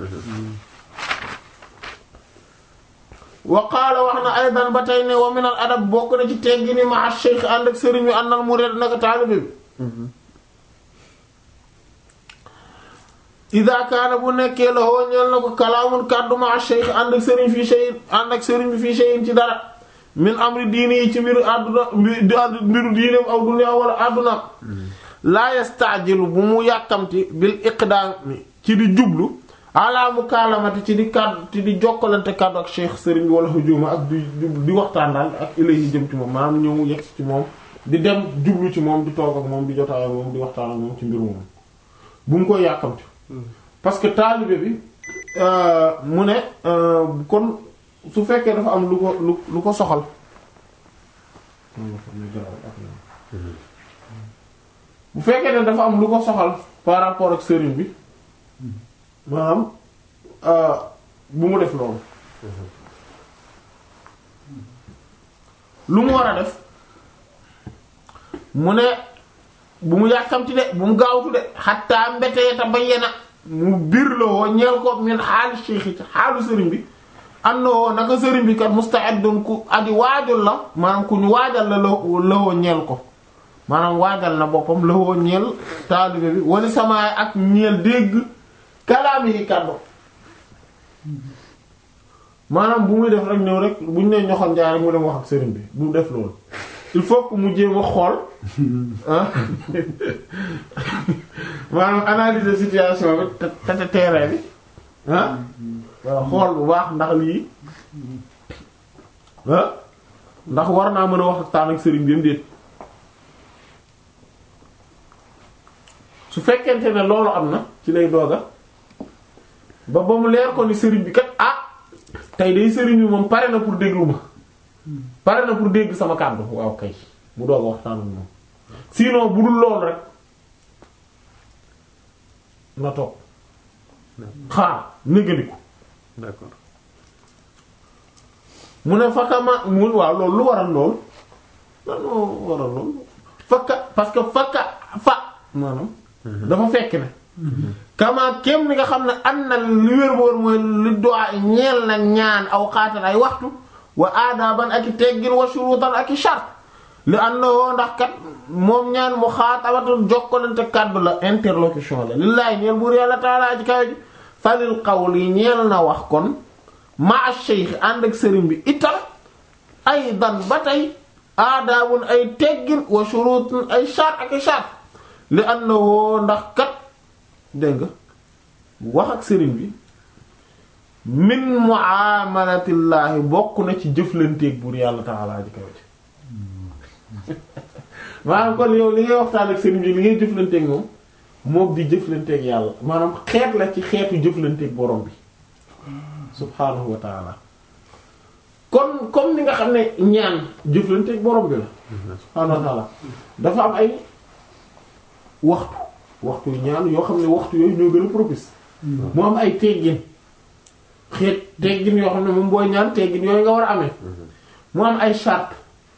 wa qaala wax na aydan ba tey ne wa min al adab bokk na ci teggi ni ma cheikh ànd ak sëriñ bi àndal murid naka taalibe bi ida kaana bu nekkee la hoo ñeel na ko kalaamun kàddu ma cheikh ànd ak sëriñ fii shay'in ànd ak sëriñ bi fii shay'in ci dara min amri diini yi ci mbiru àdduna mbiru diineem aw dunya wala àdduna laa yastaajilu bu mu yàkkamti bil iqdaami ci di jublu ala mukaalamati ci di kàddu ci di jokkalante kàddu ak cheikh sëriñ bi wala hujuma ak di di waxtaan daal ak ilayhi jëm ci moom maanaam ñëw yegg ci moom di dem jublu ci moom di toog ak moom di jotaay ak moom di waxtaan ak moom ci mbiru moom bu mu koy yàkkamti parce que taalibe bi mu ne kon su fekkee dafa am lu ko lu lu ko soxal bu fekkee ne dafa am lu ko soxal par rapport ak sëriñ bi maanaam euh, bu mu def loolu lu mu war a def mu ne bu mu yàkkamti de bu mu gaawtu de xatta mbetee ta bayyana mu biir la woo ñeel ko min xaali cheikh ci xaalu sëriñ bi am na woo naka sëriñ bi kat musta'idun ku aji waajal la maanaam ku ñu waajal la la la woo ñeel ko maanaam waajal na boppam la woo ñeel taalibe bi wala samaay ak ñeel dégg kalaami yi kàddu maanaam bu muy def rek ñëw rek bu ñu nee ñoxam njaay rek mu dem wax ak sëriñ bi bu mu def loolu il faut que mu jéem a xool ah maanaam analyser situation bi te te terrain bi ah waaw xool bu baax ndax lii ah ndax war naa mën a wax ak taan ak sëriñ bi am déet su fekkente ne loolu am na ci lay dooga ba ba mu leer ko ni sëriñ bi kat ah tey day sëriñ bi moom pare na pour déglu ma pare na pour dégg sama kàddu waaw kay mu doog a waxtaan ak moom sinon bu dul loolu rek na toog xaar négandiku d'accord mu ne fakama mu waaw loolu lu waral loolu lan moo waral loolu fakka parce que fakka fa maanaam dafa fekk ne kama kem ni nga xam ne am na li wér boor mooy li doa ñeel na ñaan aw xaatan ay waxtu wa aadaban ak i teggin wa shurutan ak i shart li am na woo ndax kat moom ñaan mu xaatabatul jokkalante kàddu la interlocution la lillaay ñeel buur yàlla taalaa ci kaw ji falil qawli ñeel na wax kon ma cheikh ànd ak sëriñ bi itam ay dan ba tey aadaabun ay teggin wa shurutun ay shart ak i shart li am na woo ndax kat dégg nga wax ak sëriñ bi min muamalatillahi bokk na ci jëflanteeg buur yàlla ta'ala ji kaw ci maanaam kon yow li ngay waxtaan ak sëriñ bi li ngay jëflanteeg moom moom di jëflanteeg yàlla maanaam xeet la ci xeetu jëflanteeg borom bi subhaanahu wa ta'ala kon comme ni nga xam ne ñaan jëflanteeg borom bi la subhaanahu wa ta'ala dafa am ay waxtu waxtu yu ñaan yoo xam ne waxtu yooyu ñoo gën a propice mu am ay teggin xeet teggin yoo xam ne moom booy ñaan teggin yooyu nga war a amee mu am ay charte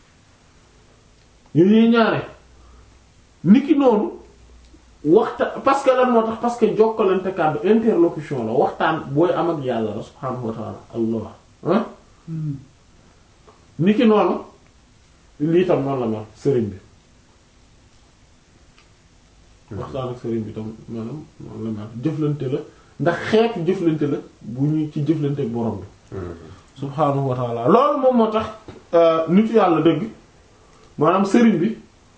yu ñuy ñaare niki noonu waxta parce que lan moo tax parce que jokkalante kàddu interlocution la waxtaan booy am ak yàlla la subhaanahu wa ta'ala allah ah niki noonu lii tam noonu la mel sëriñ bi waxtaan ak sëriñ bi tam maanaam noonu la mel jëflante la ndax xeetu jëflante la bu ñu ci jëflante ak borom bi subhaanahu wa ta'ala loolu moom moo tax nitu yàlla dëgg maanaam sëriñ bi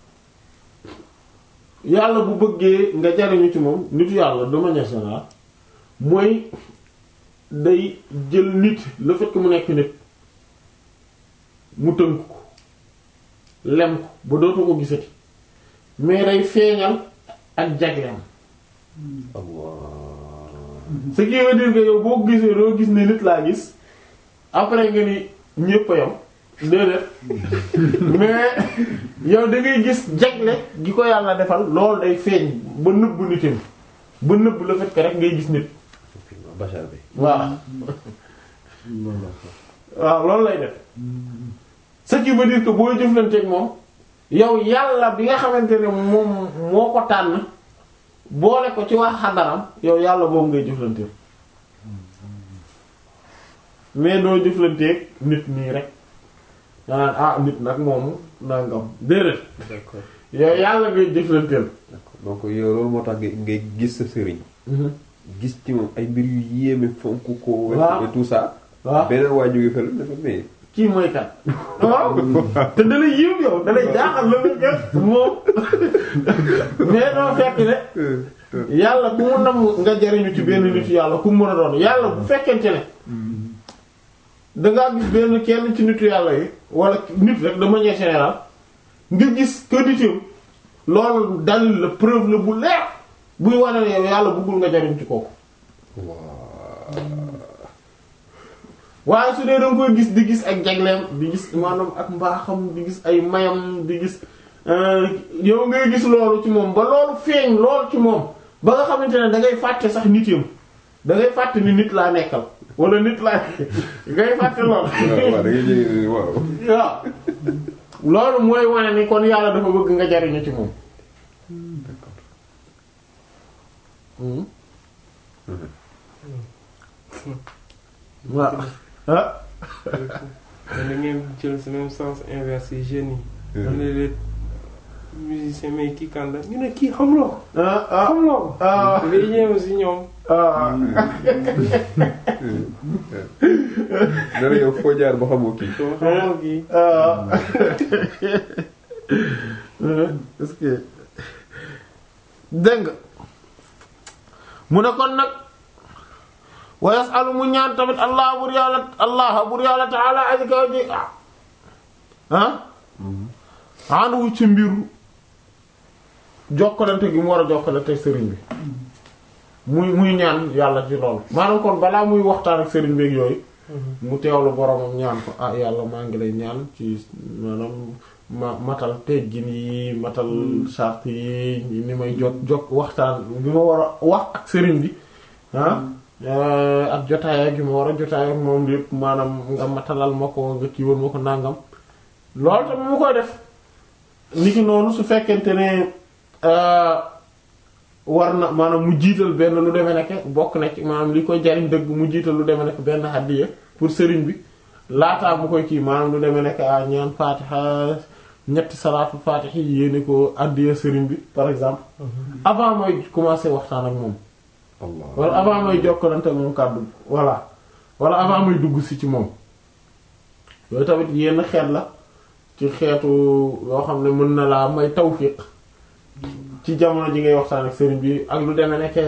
yàlla bu bëggee nga jariñu ci moom nitu yàlla de manière générale mooy day jël nit le fait que mu nekk nit mu tënk ko lem ko ba dootu ko gisati mais day feeñal ak jagleem Allah ce qui veut dire que yow boo gisee doo gis ne nit laa gis après nga ni ñépp a yam déedéet mais yow da ngay gis jagle gi ko yàlla defal loolu day feeñ ba nëbb nitam ba nëbb la fait que rek ngay gis nit bachar bi waaw waaw loolu lay def ce qui veut dire que booy jëflanteeg moom yow yàlla bi nga xamante ne moom moo ko tànn boole ko ci wax xadaram yow yàlla boobu ngay jëflanteeg mais doo jëflanteeg nit nii rek danaan ah nit nag moomu nangam déedéet d'accord yow yàlla ngay jëflanteel d'accord donc yow loolu moo tax ngay ngay gis sa sëriñ gis ci moom ay mbir yu yéeme fonk ko Waaw. et tout ça waaw beneen waa jóge fële dafa mais kii mooy kat waaw te da lay yiw yow da lay jaaxal la nga gën moom mais doo fekk ne yàlla ku mu nam nga jariñu ci benn nitu yàlla ku mu mën a doon yàlla bu fekkente ne dangaa gis benn kenn ci nitu yàlla yi wala nit rek de manière générale nga gis que nitam loolu dalil la preuve la bu leer buy wane ne yow yàlla bëggul nga jariñ ci kooku waaye su dee danga koy gis di gis ak jagleem di gis maanaam ak mbaaxam di gis ay mayam di gis euh, yow ngay gis loolu ci moom ba loolu feeñ loolu ci moom ba nga xamante ne dangay fàtte sax nitam da ngay fàtte ni nit laa nekkal wala nit laa ngay fàtte lool waaw waaw da ngay jël waaw. waaw loolu mooy wane ni kon yàlla dafa bëgg nga jariñu ci moom Hmm. waaw ah mais da ngeen jël si même sens inverse yi jeunes yi. am na les musiciens mais kii kan la ñu ne kii xamuloo ko. ah ah xamuloo ko. ah ngay ñëw si ñoom. ah dara yow foo jaar ba xamoo kii. soo xamoo kii. ah est-ce que dégg nga mu ne kon nag wa yasalu mu ñaan tamit allah bur yàlla allah bur yàlla taala aji kaw ji ah ànduwu ci mbiru jokkalante gi mu war a jokkalante sëriñ bi muy muy ñaan yàlla ci loolu maanaam kon balaa muy waxtaan ak sëriñ bi ak yooyu mu teewlu boromam ñaan ko ah yàlla maa ngi lay ñaan ci maanaam ma matal teggin yi matal charte yi ni may jot jot waxtaan bi ma war a wax ak sëriñ bi ah ak jotaay gi ma war a jotaay ak moom lépp maanaam nga matalal ma ko nga kiiwal ma ko nàngam loolu tamit mu koy def niki noonu su fekkente ne war na maanaam mu jiital benn lu demee nekk bokk na ci maanaam li koy jariñ dëgg mu jiital lu demee nekk benn hadiya pour sëriñ bi laataa mu koy kii maanaam lu demee nekk a ñaan faatiha ñetti salaatu faatiha yi yéene ko hadiya sëriñ bi par exemple avant mooy commencer waxtaan ak moom Allah wala avant may jokkalante ak moom kàddu voilà wala avant may dugg si ci moom yooyu tamit yenn xeet la ci xeetu yoo xam ne mën na laa may tawfiq ci jamono ji ngay waxtaan ak sëriñ bi ak lu demee nekk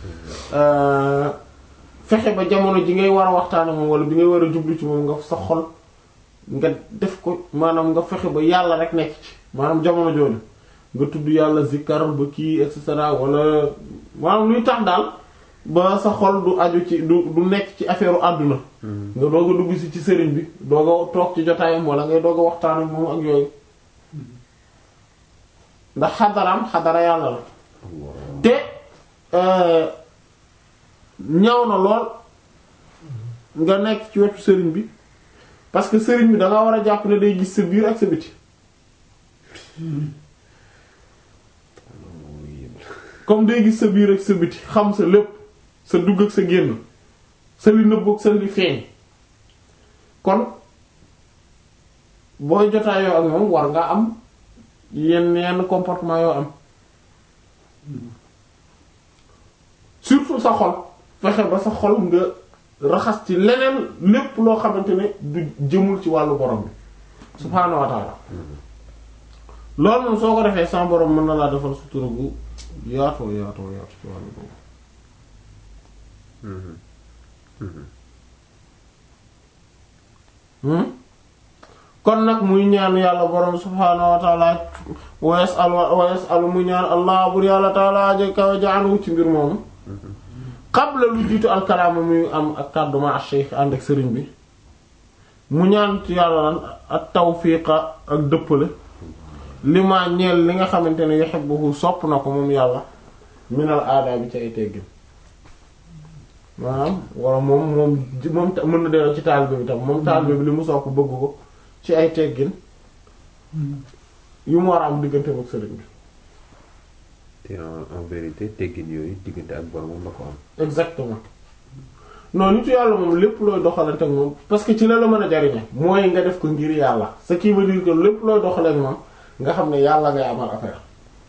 fexe ba jamono ji ngay war a waxtaan ak moom wala bi ngay war a jublu ci moom nga sa xol nga def ko maanaam nga fexe ba yàlla rek nekk ci maanaam jamono jooju nga tudd yàlla zikkar ba kii et cetera wala maanaam luy tax daal ba sa xol du aju ci du du nekk ci affaire u àdduna nga doog a dugg si ci sëriñ bi doog a toog ci jotaayam wala ngay doog a waxtaan ak moom ak yooyu ndax xadaraam xadara yàlla la te ñaw na lool nga nekk ci wetu sëriñ bi parce que sëriñ bi da nga war a jàpp ne day gis sa biir ak sa biti comme day gis sa biir ak sa biti xam sa lépp sa dugg ak sa génn sa li nëbb ak sa li feeñ kon booy jotaayoo ak moom war nga am yenn yenn comportement yoo am surtout sa xol fexe ba sa xol nga raxas ci leneen lépp loo xamante ne du jëmul ci wàllu borom bi subhaanahu wa ta'ala loolu moom soo ko defee sans borom mën na laa defal sutura gu yaatoo yaatoo yaatoo ci wàllu boobu kon nag muy ñaan yàlla borom subhaanahu wa ta'ala wa yas'al wa yas'al mu ñaan allah bur yàlla ta'ala ja kaw jaanu ci mbir moomu qabla lu jiitu alkalaama muy am ak kàddu ma ak cheikh ànd ak sëriñ bi mu ñaan ci yàlla lan ak tawfiqa ak dëppale li ma ñeel li nga xamante ne yuhibbuhu sopp na ko moom yàlla minal aadaa bi ci ay teggin maanaam wala moom moom moom mën na delloo ci taalibe bi tam moom taalibe bi li mu sopp bëgg ko ci ay teggin yu mu war a am diggante ak sëriñ bi te en en vérité teggin yooyu diggante ak boromam la ko am. exactement non nitu yàlla moom lépp looy doxalante ak moom parce que ci la la mën a jariñe mooy nga def ko ngir yàlla ce qui veut dire que lépp looy doxale ak moom nga xam ne yàlla ngay amal affaire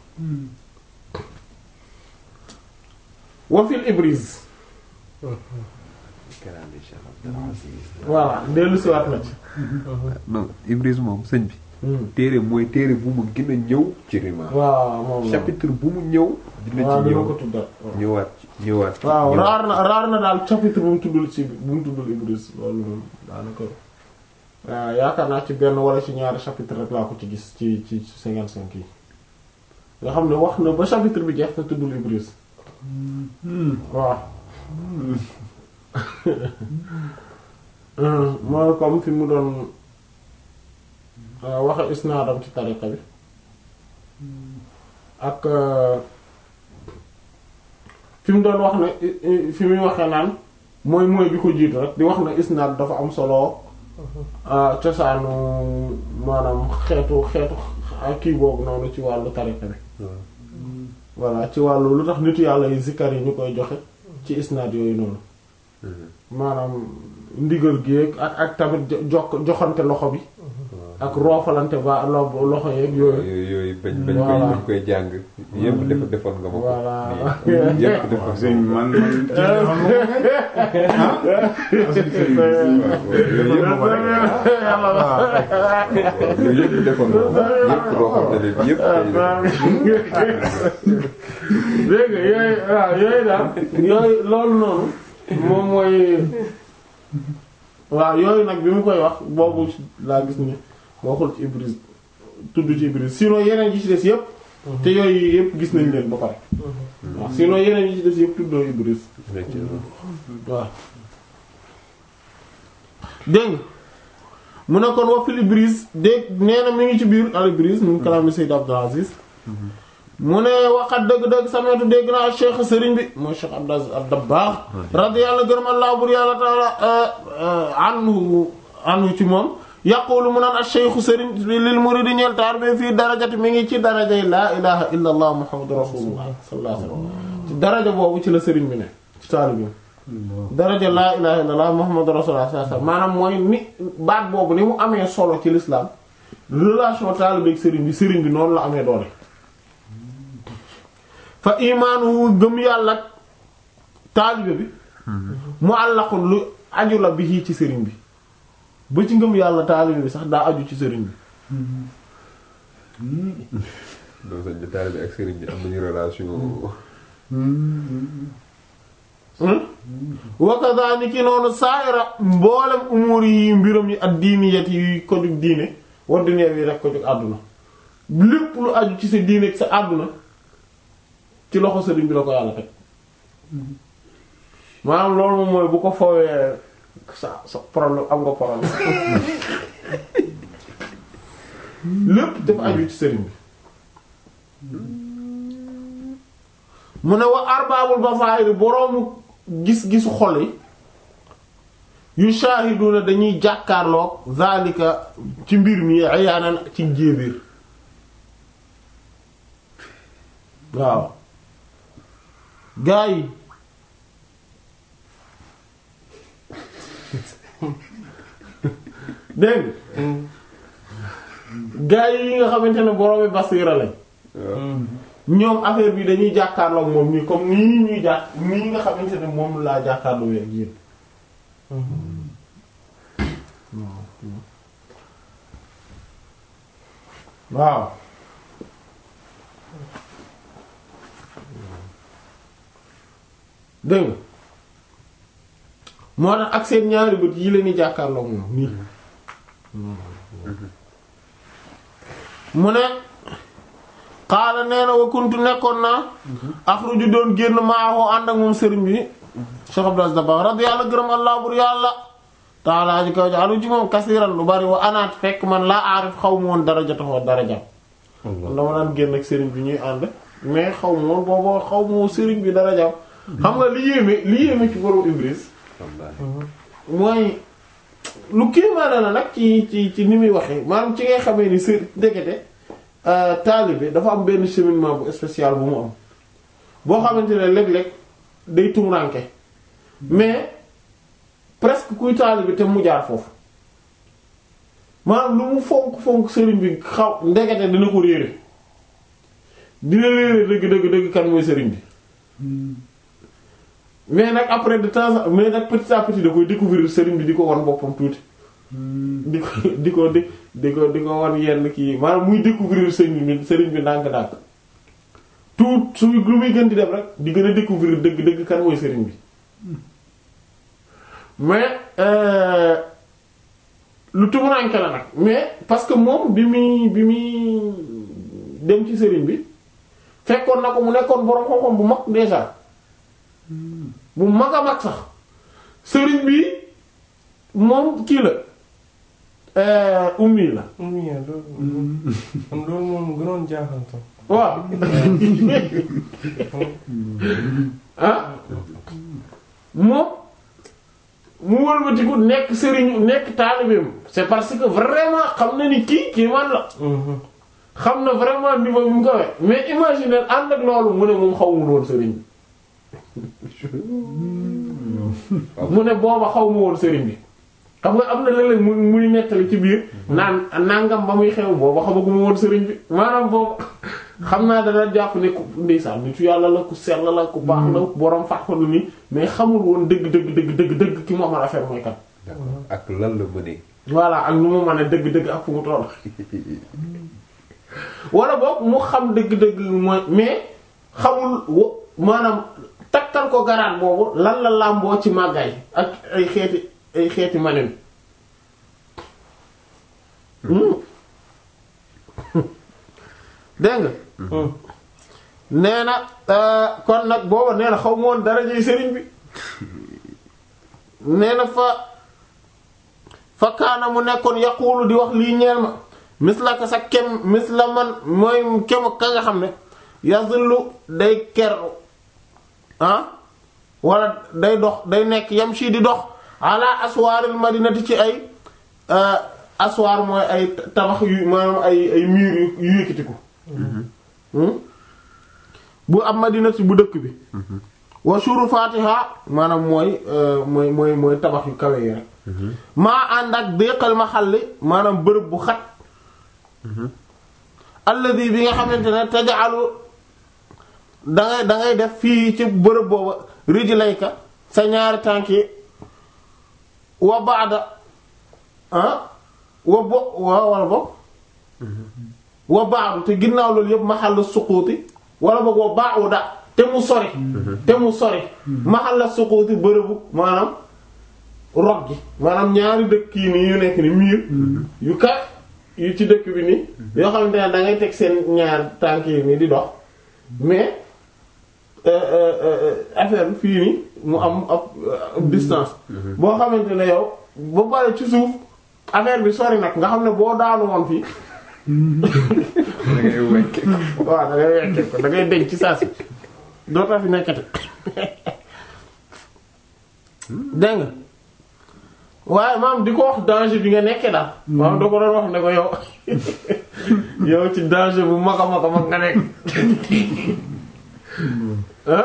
wa fil ibris kalaami Cheikh Abdul Aziz. voilà dellu siwaat na ci non Ibris moom sëñ bi. téere mooy téere bu mu gën a ñëw ci rima. waaw moom la chapitre bu mu ñëw. dina waaw ci dina ñëw ko tuddal ñëwaat ci ñëwaat. ci waaw ñëwaat. raar na raar na daal chapitre bu mu tuddul ci bu mu tuddul Ibris loolu moom daanaka waaw yaakaar naa ci benn wala ci ñaari chapitre rek laa ko ci gis ci ci cinquante cinq yi nga xam ne wax na ba chapitre bi jeex te tuddul Ibris waaw mooy comme fi mu doon waxe isnaadam ci tariqa bi ak fi mu doon wax ne fi muy waxee naan mooy mooy bi ko jiitu rek di wax ne isnaad dafa am solo cosaanu maanaam xeetu xeetu kii boobu noonu ci wàllu tariqa bi voilà ci wàllu lu tax nitu yàlla yi zikkar yi ñu koy joxe ci isnaad yooyu noonu maanaam ndigal gi ak ak tamit jokk joxante loxo bi ak roofalante ba lo- loxo yeeg yooyu yooyu yooyu bañ bañ Voilà. koy bañ koy jàng yëpp def defoon nga ma ko Voilà. nii yëpp defoon sëñ nga ma man man kii xam nga ah asli sëñ bi yooyu yëpp ma rek ko yooyu yëpp defoon nga ma ko yëpp roofal na leen yëpp dégg nga yooyu waaw yooyu daal yooyu loolu noonu moom mooy waaw yooyu nag bi mu koy wax boobu laa gis ni waxul ci Ibris tudd ci Ibris sinon yeneen yi ci des yëpp te yooyu yëpp gis nañ leen ba pare waaw sinon yeneen yi ci des yëpp tuddoo Ibris waaw dégg nga mu ne kon wa fil Ibris dégg nee na mi ngi ci biir al Ibris mu ngi kalaami Sayyid Abdul Aziz mu ne waxat dëgg-dëgg sameetu dégg naa cheikh sëriñ bi mooy cheikh Abdul Aziz ad-Dabbaax radiyallahu gërëm allah bur yàlla taala anhu anhu ci moom yaqulu mu naan ak cheikh sëriñ bi lil muridi ñeel taar bi fii darajati mi ngi ci darajay laa ilaha illa allah muhammadu rasulullah sallallahu alayhi wasallam ci daraja boobu ci la sëriñ bi ne ci taalibi daraja laa ilaha illa allah muhammadu rasulullah sallallahu alayhi wasallam maanaam mooy ni baat boobu ni mu amee solo ci l'islam relation taalibi ak sëriñ bi sëriñ bi noonu la amee doole fa imaanu gëm yàlla ak taalibe bi mu àllaqul lu aju la bi ci sëriñ bi ba ci ngëm yàlla taalibe bi sax daa aju ci sëriñ bi loolu sañ taalibe bi ak sëriñ bi am nañu relation wa kadhalika noonu saayira mboolem umur yi mbiram yi ak diiniyat yi ko jug diine war dunya yi rek ko jug àdduna lépp lu aju ci sa diine ak sa àdduna ci loxo sëriñ bi la ko yàlla teg maanaam loolu moom mooy bu ko foowee sa sa problème am nga problème lépp dafa aju ci sëriñ bi mu ne wa arbaabul basaa'ir boroomu gis-gisu xol yi yu shaahiduna dañuy jàkkaarloog zalika ci mbir mi ayaanan ci jéebéer waaw gaa yi dégg gaa yi nga xamante ne boroomi basiira lañ ñoom affaire bi dañuy jàkkaarloog moom nii comme nii ñuy jàkk nii nga xamante ne moom laa jàkkaarloo ak yéen waaw dégg nga moo tax ak seen ñaari bët yi leen di jàkkaarloog moom nii mu ne xaala nee na wa kuntu nekkoon naa axruju doon génn maaxoo ànd ak moom sëriñ bi Cheikh Abdou Aziz Dabakh radiyallahu gërëm allah bur yàlla taalaa ji kaw ji alu ci moom kasiran lu bari wa anaat fekk man laa aarif xaw ma woon daraja taxoo daraja dama daan génn ak sëriñ bi ñuy ànd mais xaw ma woon booboo xaw ma woon sëriñ bi daraja xam nga li yéeme li yéeme ci borom Ibris mooy lu kéemaane la nag ci ci ci ni muy waxee maanaam ci ngay xamee ni sër ndekete taalibe dafa am benn cheminement bu spécial bu mu am boo xamante ne léeg-léeg day tumuranke mais presque kuy taalibe te mu jaar foofu maanaam lu mu fonk fonk sëriñ bi xaw ndekete dina ko réere dina réere dëgg dëgg dëgg kan mooy sëriñ bi mais nag après de temps en mais nag petit à petit da koy découvrir sëriñ bi di ko wan boppam tuuti di ko di ko di di ko di ko wan yenn kii maanaam muy découvrir sëriñ bi sëriñ bi ndànk-ndànk tout su lu muy gën di def rek di gën a découvrir dëgg dëgg kan mooy sëriñ bi mais lu tumuranke la nag mais parce que moom bi muy bi muy dem ci sëriñ bi fekkoon na ko mu nekkoon boroom xam-xam bu mag déjà bu mag a mag sax sëriñ bi moom kii la ummi la ummi ya loolu man loolu moom gënoon jaaxal tam waaw ah moom mu wëlbatiku nekk sëriñu nekk taalibeem c'est parce que vraiment xam na ni kii kii man la xam na vraiment niveau bi mu ko we mais imaginer ànd ak loolu mu ne moom xawmul woon sëriñ bi mu ne booba xaw ma woon sëriñ bi xam nga am na léeg-léeg mu muy nettali ci biir naan nangam ba muy xew booba xamaguma woon sëriñ bi maanaam boobu xam naa dana jàpp ne ku ndeysaan nitu yàlla la ku sell la ku baax la borom fàqalu ni mais xamul woon dëgg dëgg dëgg dëgg dëgg ki mu amal affaire mooy kat d'accord ak lan la mënee. voilà ak nu mu mën a dëgg-dëgg ak fu mu toll wala boog mu xam dëgg-dëgg mooy mais xamul wa- maanaam takkal ko garaat boobu lan la làmboo ci màggaay ak ay xeeti ay xeeti manen dégg nga nee na euh, kon nag booba nee na xaw ma woon dara ji sëriñ bi nee na fa fa kaana mu nekkoon yaqulu di wax lii ñeel ma misla ka sa kem misla man mooy kem ka nga xam ne yazillu day keru ah wala day dox day nekk yam si di dox ala aswaaril madinati ci ay euh, aswaar mooy ay tabax yu maanaam ay ay mur yu yu yëkkatiku hmm? bu am madinati bu dëkk bi wa shurufatiha maanaam mooy euh, mooy mooy mooy tabax yu kawe yi rek maa ànd ak déqal ma xalli maanaam bërëb bu xat alladi bi nga xamante ne tajaalu dangay dangay def fii ci bërëb booba rijlayka sa ñaari tànk yi wa baada ah wa bo wa wala boog wa baadu te ginnaaw loolu yëpp maxalla suquuti wala boog wa baauda te mu sori te mu sori maxalla suquuti bërëbu maanaam rog gi maanaam ñaari dëkk yi nii yu nekk ni miir yu ka yu ci dëkk bi nii yoo xamante ne da ngay teg seen ñaar tànk yi nii di dox mais euh, euh, euh, affaire bi fii nii mu am ab ab distance boo xamante ne yow ba pare ci suuf affaire bi sori nag nga xam ne boo daanu woon fii da ngay wekke. waaw da ngay wekke ko da ngay denc ci saa si dootoo fi nekkati dégg nga waaye maam di ko wax danger bi nga nekkee daal maam da ko doon wax ne ko yow yow ci danger bu mag a mag a mag nga nekk ah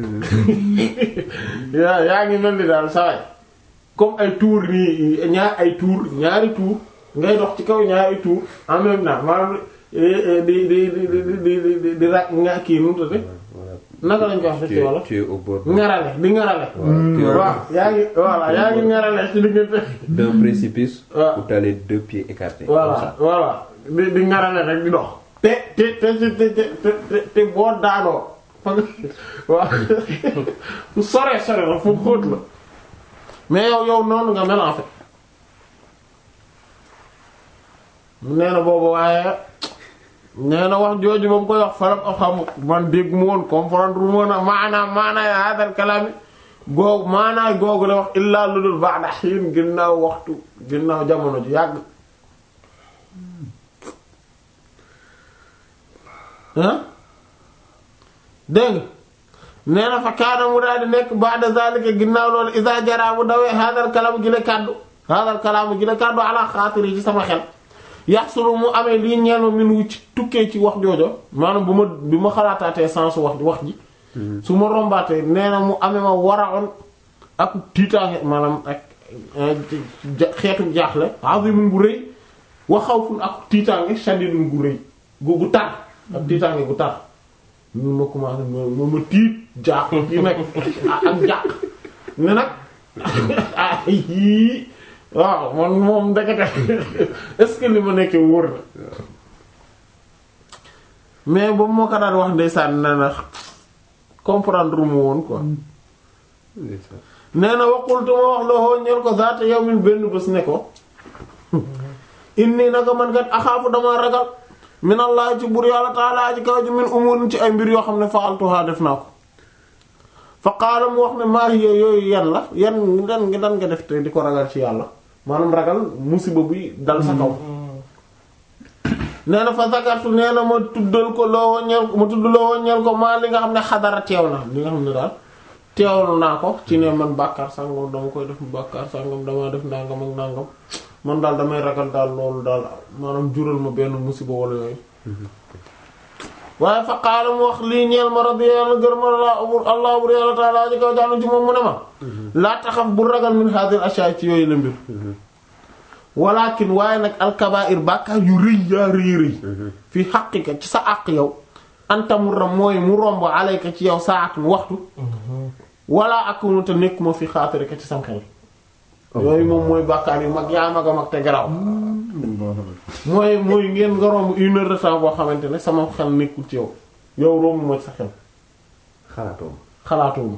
yaa yaa ngi mel ni daal saway comme ay tour nii ñaar ay tour ñaari tour ngay dox ci kaw ñaari tour en même temps maanaam di di di di di di di di di ra nga kii nu mu tudd naka lañ ko wax ci wala tu es au bord ngarale di ngarale Voilà, tu es waaw yaa ngi voilà yaa ngi ngarale ci diggante d'un précipice Ouais. où t'as les deux pieds écartés. comme voilà ça. voilà di di ngarale rek di dox te te te te te te te boo daanoo fa nga waaw fu sore sore la fu xóot la mais yow yow noonu nga mel en fait nee na boobu waaye nee na wax jooju ba mu koy wax faram a xam man dégg mu woon comprendre mu woon a maanaam maanaay hadal kalaami googu maanaay googu la wax illaa lu dul ba'da hiin ginnaaw waxtu ginnaaw jamono ju yàgg ah dégg nga nee na fa kaana mu daal di nekk ba'da zalika ginnaaw loolu iza jara bu dawee hadal kalaam gi la kàddu hadal kalaam gi la kàddu ala xaatiri ci sama xel yaxsulu mu amee lii ñeel ma min wu ci tukkee ci wax joojo maanaam bu ma bi ma xalaataatee sens wax wax ji su ma rombaatee nee na mu amee ma waraon ak tiitaange maanaam ak ja- xeetu jaaxle azimun bu rëy wa xawfun ak tiitaange shadidun gu rëy gu gu tar ak tiitaange gu tar ñun ma commencé ma ma tiit jaax yi nag ak jaax ne nag ah yii waaw man moom ndekete est-ce que li ma nekkee wóor na mais ba moo ko daan wax ndeysaan nee na comprendre mu woon quoi Ndeysaan. nee na waqultu ma wax loo ñeel ko zaata yawmin benn bés ne ko inni naka man kat axaafu dama ragal min allah ci bur yàlla taala ci kaw ji min umurin ci ay mbir yoo xam ne fa'altuha def naa ko fa qaala mu wax ne maa hiya yooyu yan la yan dan nga dan nga def te di ko ragal ci yàlla maanaam ragal musiba buy dal sa kaw nee na fa zakartu nee na ma tuddal ko loo ñeel ma tudd loo ñeel ko maa li nga xam ne xadara teew na li nga xam ne daal teewlu naa ko ci ne man bàkkaar sàngam dama koy def bàkkaar sàngam dama def nangam ak nangam man daal damay ragal daal loolu daal maanaam jural ma benn musiba wala yooyu waaye fa qaala mu wax lii ñeel ma rabbi yàlla gërëm la allah bur yàlla taala ji kaw jaanu ci moom mu ne ma laa taxaf bu ragal min hadhihi ashya ci yooyu la mbir walakin waaye nag alkabair bàkkaar yu rëy yaa rëy rëy fi xaqika ci sa àq yow antamurra mooy mu romb alayka ci yow saatun waxtu wala akunu te nekkuma fi xaatirika ci sam xel yooyu moom mooy bàkkaar yu mag yaa mag a mag te garaaw mooy mooy ngeen nga romb une heure de temps boo xamante ne sama xel nekkul ci yow yow romb ma ci sa xel xalaatoo xalaatuma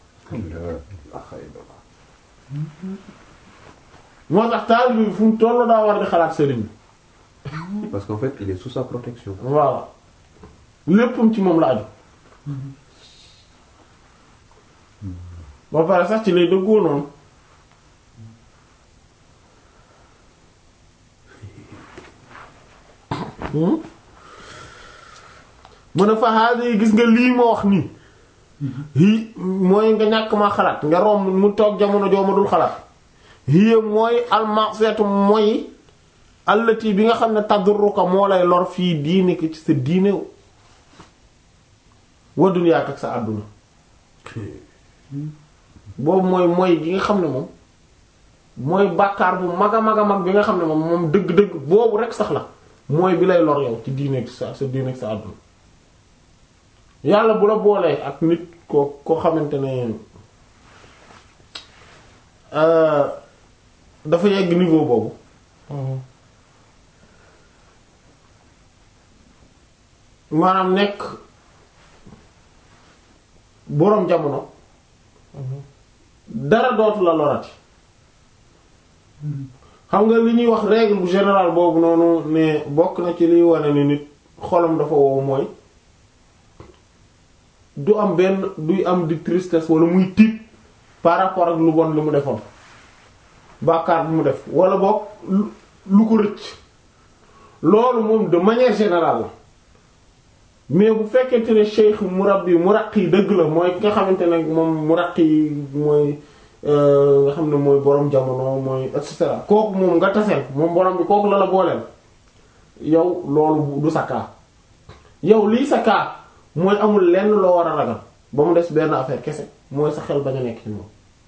moo tax taalibe bi fu mu tollu daa war di xalaat sëriñ bi parce qu'en fait il est sous sa protection. voilà léppam ci moom la aju ba pare sax ci lay dëggoo noonu Hmm? mu ne fa haadi gis nga lii ma wax nii hi mooy nga ñàkk ma xalaat nga romb mu toog jamono joo ma dul xalaat hiya mooy almaseetu mooy allati bi nga xam ne tadurruka moo lay lor fii diine ki ci sa diine wa dunyaak ak sa àdduna boobu mooy mooy gi nga xam ne moom mooy bàkkaar bu mag a mag a mag bi nga xam ne moom moom dëgg-dëgg boobu rek sax la mooy bi lay lor yow ci diine ak sa sa diine ak sa àdduna yàlla bu la boolee ak nit ko ko xamante ne euh, dafa yegg niveau boobu maanaam nekk boroom jamono dara dootu la lorati xam nga li ñuy wax règle bu général boobu noonu ne bokk na ci liy wane ni nit xolam dafa wow mooy du am benn duy am di tristesse wala muy tiit par rapport ak lu bon li mu defoon bàkkaar bi mu def wala boog lu lu ko rëcc loolu moom de manière générale la mais bu fekkente ne cheikh murabbi muraqi dëgg la mooy ki nga xamante ne moom muraqi mooy nga xam ne mooy borom jamono mooy et cetera kooku moom nga taseel moom borom bi kooku la la booleel yow loolu du sa kaa yow lii sa kaa mooy amul lenn loo war a ragal ba mu des benn affaire kese mooy sa xel bañ a nekk ci moom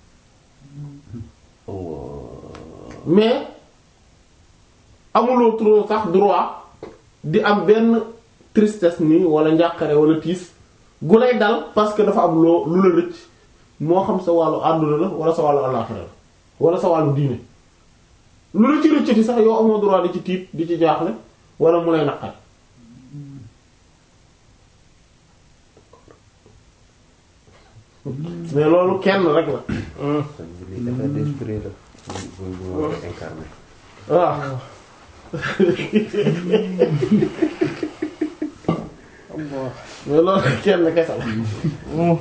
mais amuloo trop sax droit di am benn tristesse nii wala njàqare wala tiis gu lay dal parce que dafa am loo lu la rëcc moo xam sa wàllu àdduna la wala sa wàllu àllaxira la wala sa wàllu diine lu la ci rëccati sax yow amoo droit di ci tiit di ci jaaxle wala mu lay naqar mais loolu kenn rek la lii état d'esprit la. bu bu bu incarné. waaw mais loolu kenn kese la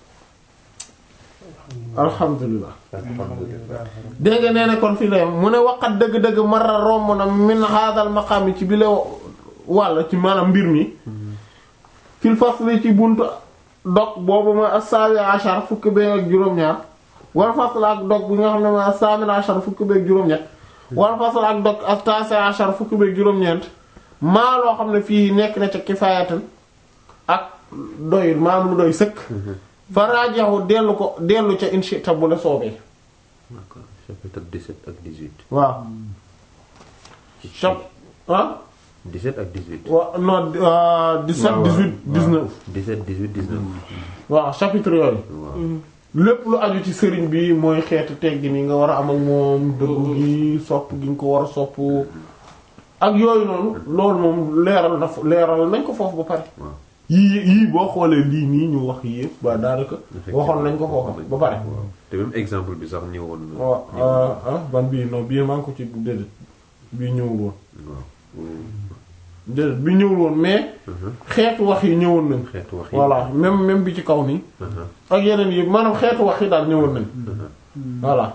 alhamdulilah alhamdulilah. dégg nga nee na kon fii la yem mu ne waqat dëgg-dëgg mara romb na min haadal maqaam ci bi la wàll ci maanaam mbir mi fil fasli ci buntu dog boobu mooy as-saabi ashar fukki bee ak juróom-ñaar wal fasl ak dog bi nga xam ne mooy as-saamin ashar fukki bee ak juróom-ñett wal fasl ak dog as-taasi ashar fukki bee ak juróom-ñeent maa loo xam ne fii nekk na ca kifaayatan ak doy maam lu doy sëkk fa raajaxu dellu ko dellu ca inshita bu la soobee d'accord chapitre 17 ak 18. waaw chap ah 17 ak 18. wa non euh, 17 waaw, 18 19 17 18 19. waaw chapitre yooyu waaw. lépp lu aju ci sëriñ bi mooy xeetu teggi ni nga war a am ak moom dëggu gi sopp gi nga ko war a sopp ak yooyu noonu loolu moom leeral na fo- leeral nañ ko foofu ba pare waaw. yii yii boo xoolee lii nii ñu wax yii yëpp ba daanaka waxoon nañ ko foofu ba pare waaw te même exemple bi sax ñëwoon na. waaw ñëwoon ah ah ban bii non bii maa ngi ko ci déedéet bii ñëwul woon na. waaw. déedéet bi ñëwul woon mais xeetu wax yi ñëwoon nañ xeetu wax yi. voilà même même bi ci kaw nii Uh-huh. ak yeneen yi maanaam xeetu wax yi daal ñëwoon nañ voilà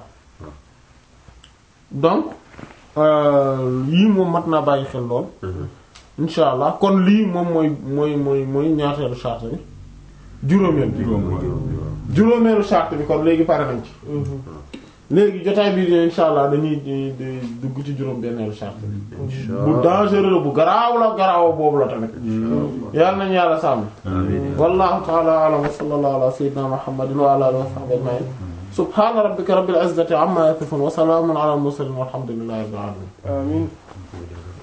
donc euh, yii moom mat naa bàyyi xel lool Uh-huh. insha allah kon lii moom mooy mooy mooy mooy ñaateelu charte bi juróomeel bi juróom mooy waaw. juróom bi waaw. juróomeelu charte bi kon léegi pare nañ ci léegi jotaay bii di insha allah dañuy di di dugg ci juróom benneelu charte bi bu dangereux bu garaaw la garaaw boobu la tamit yàlla nañu yàlla sàmm wallahu ta'ala a'lam wa sallallahu ala sayyidina muhammadin wa ala alihi wa sahbihi ajma'in subhana rabbika rabbil izzati amma yasifun wa salamun ala al mursalin walhamdulillahi rabbil alamin amiin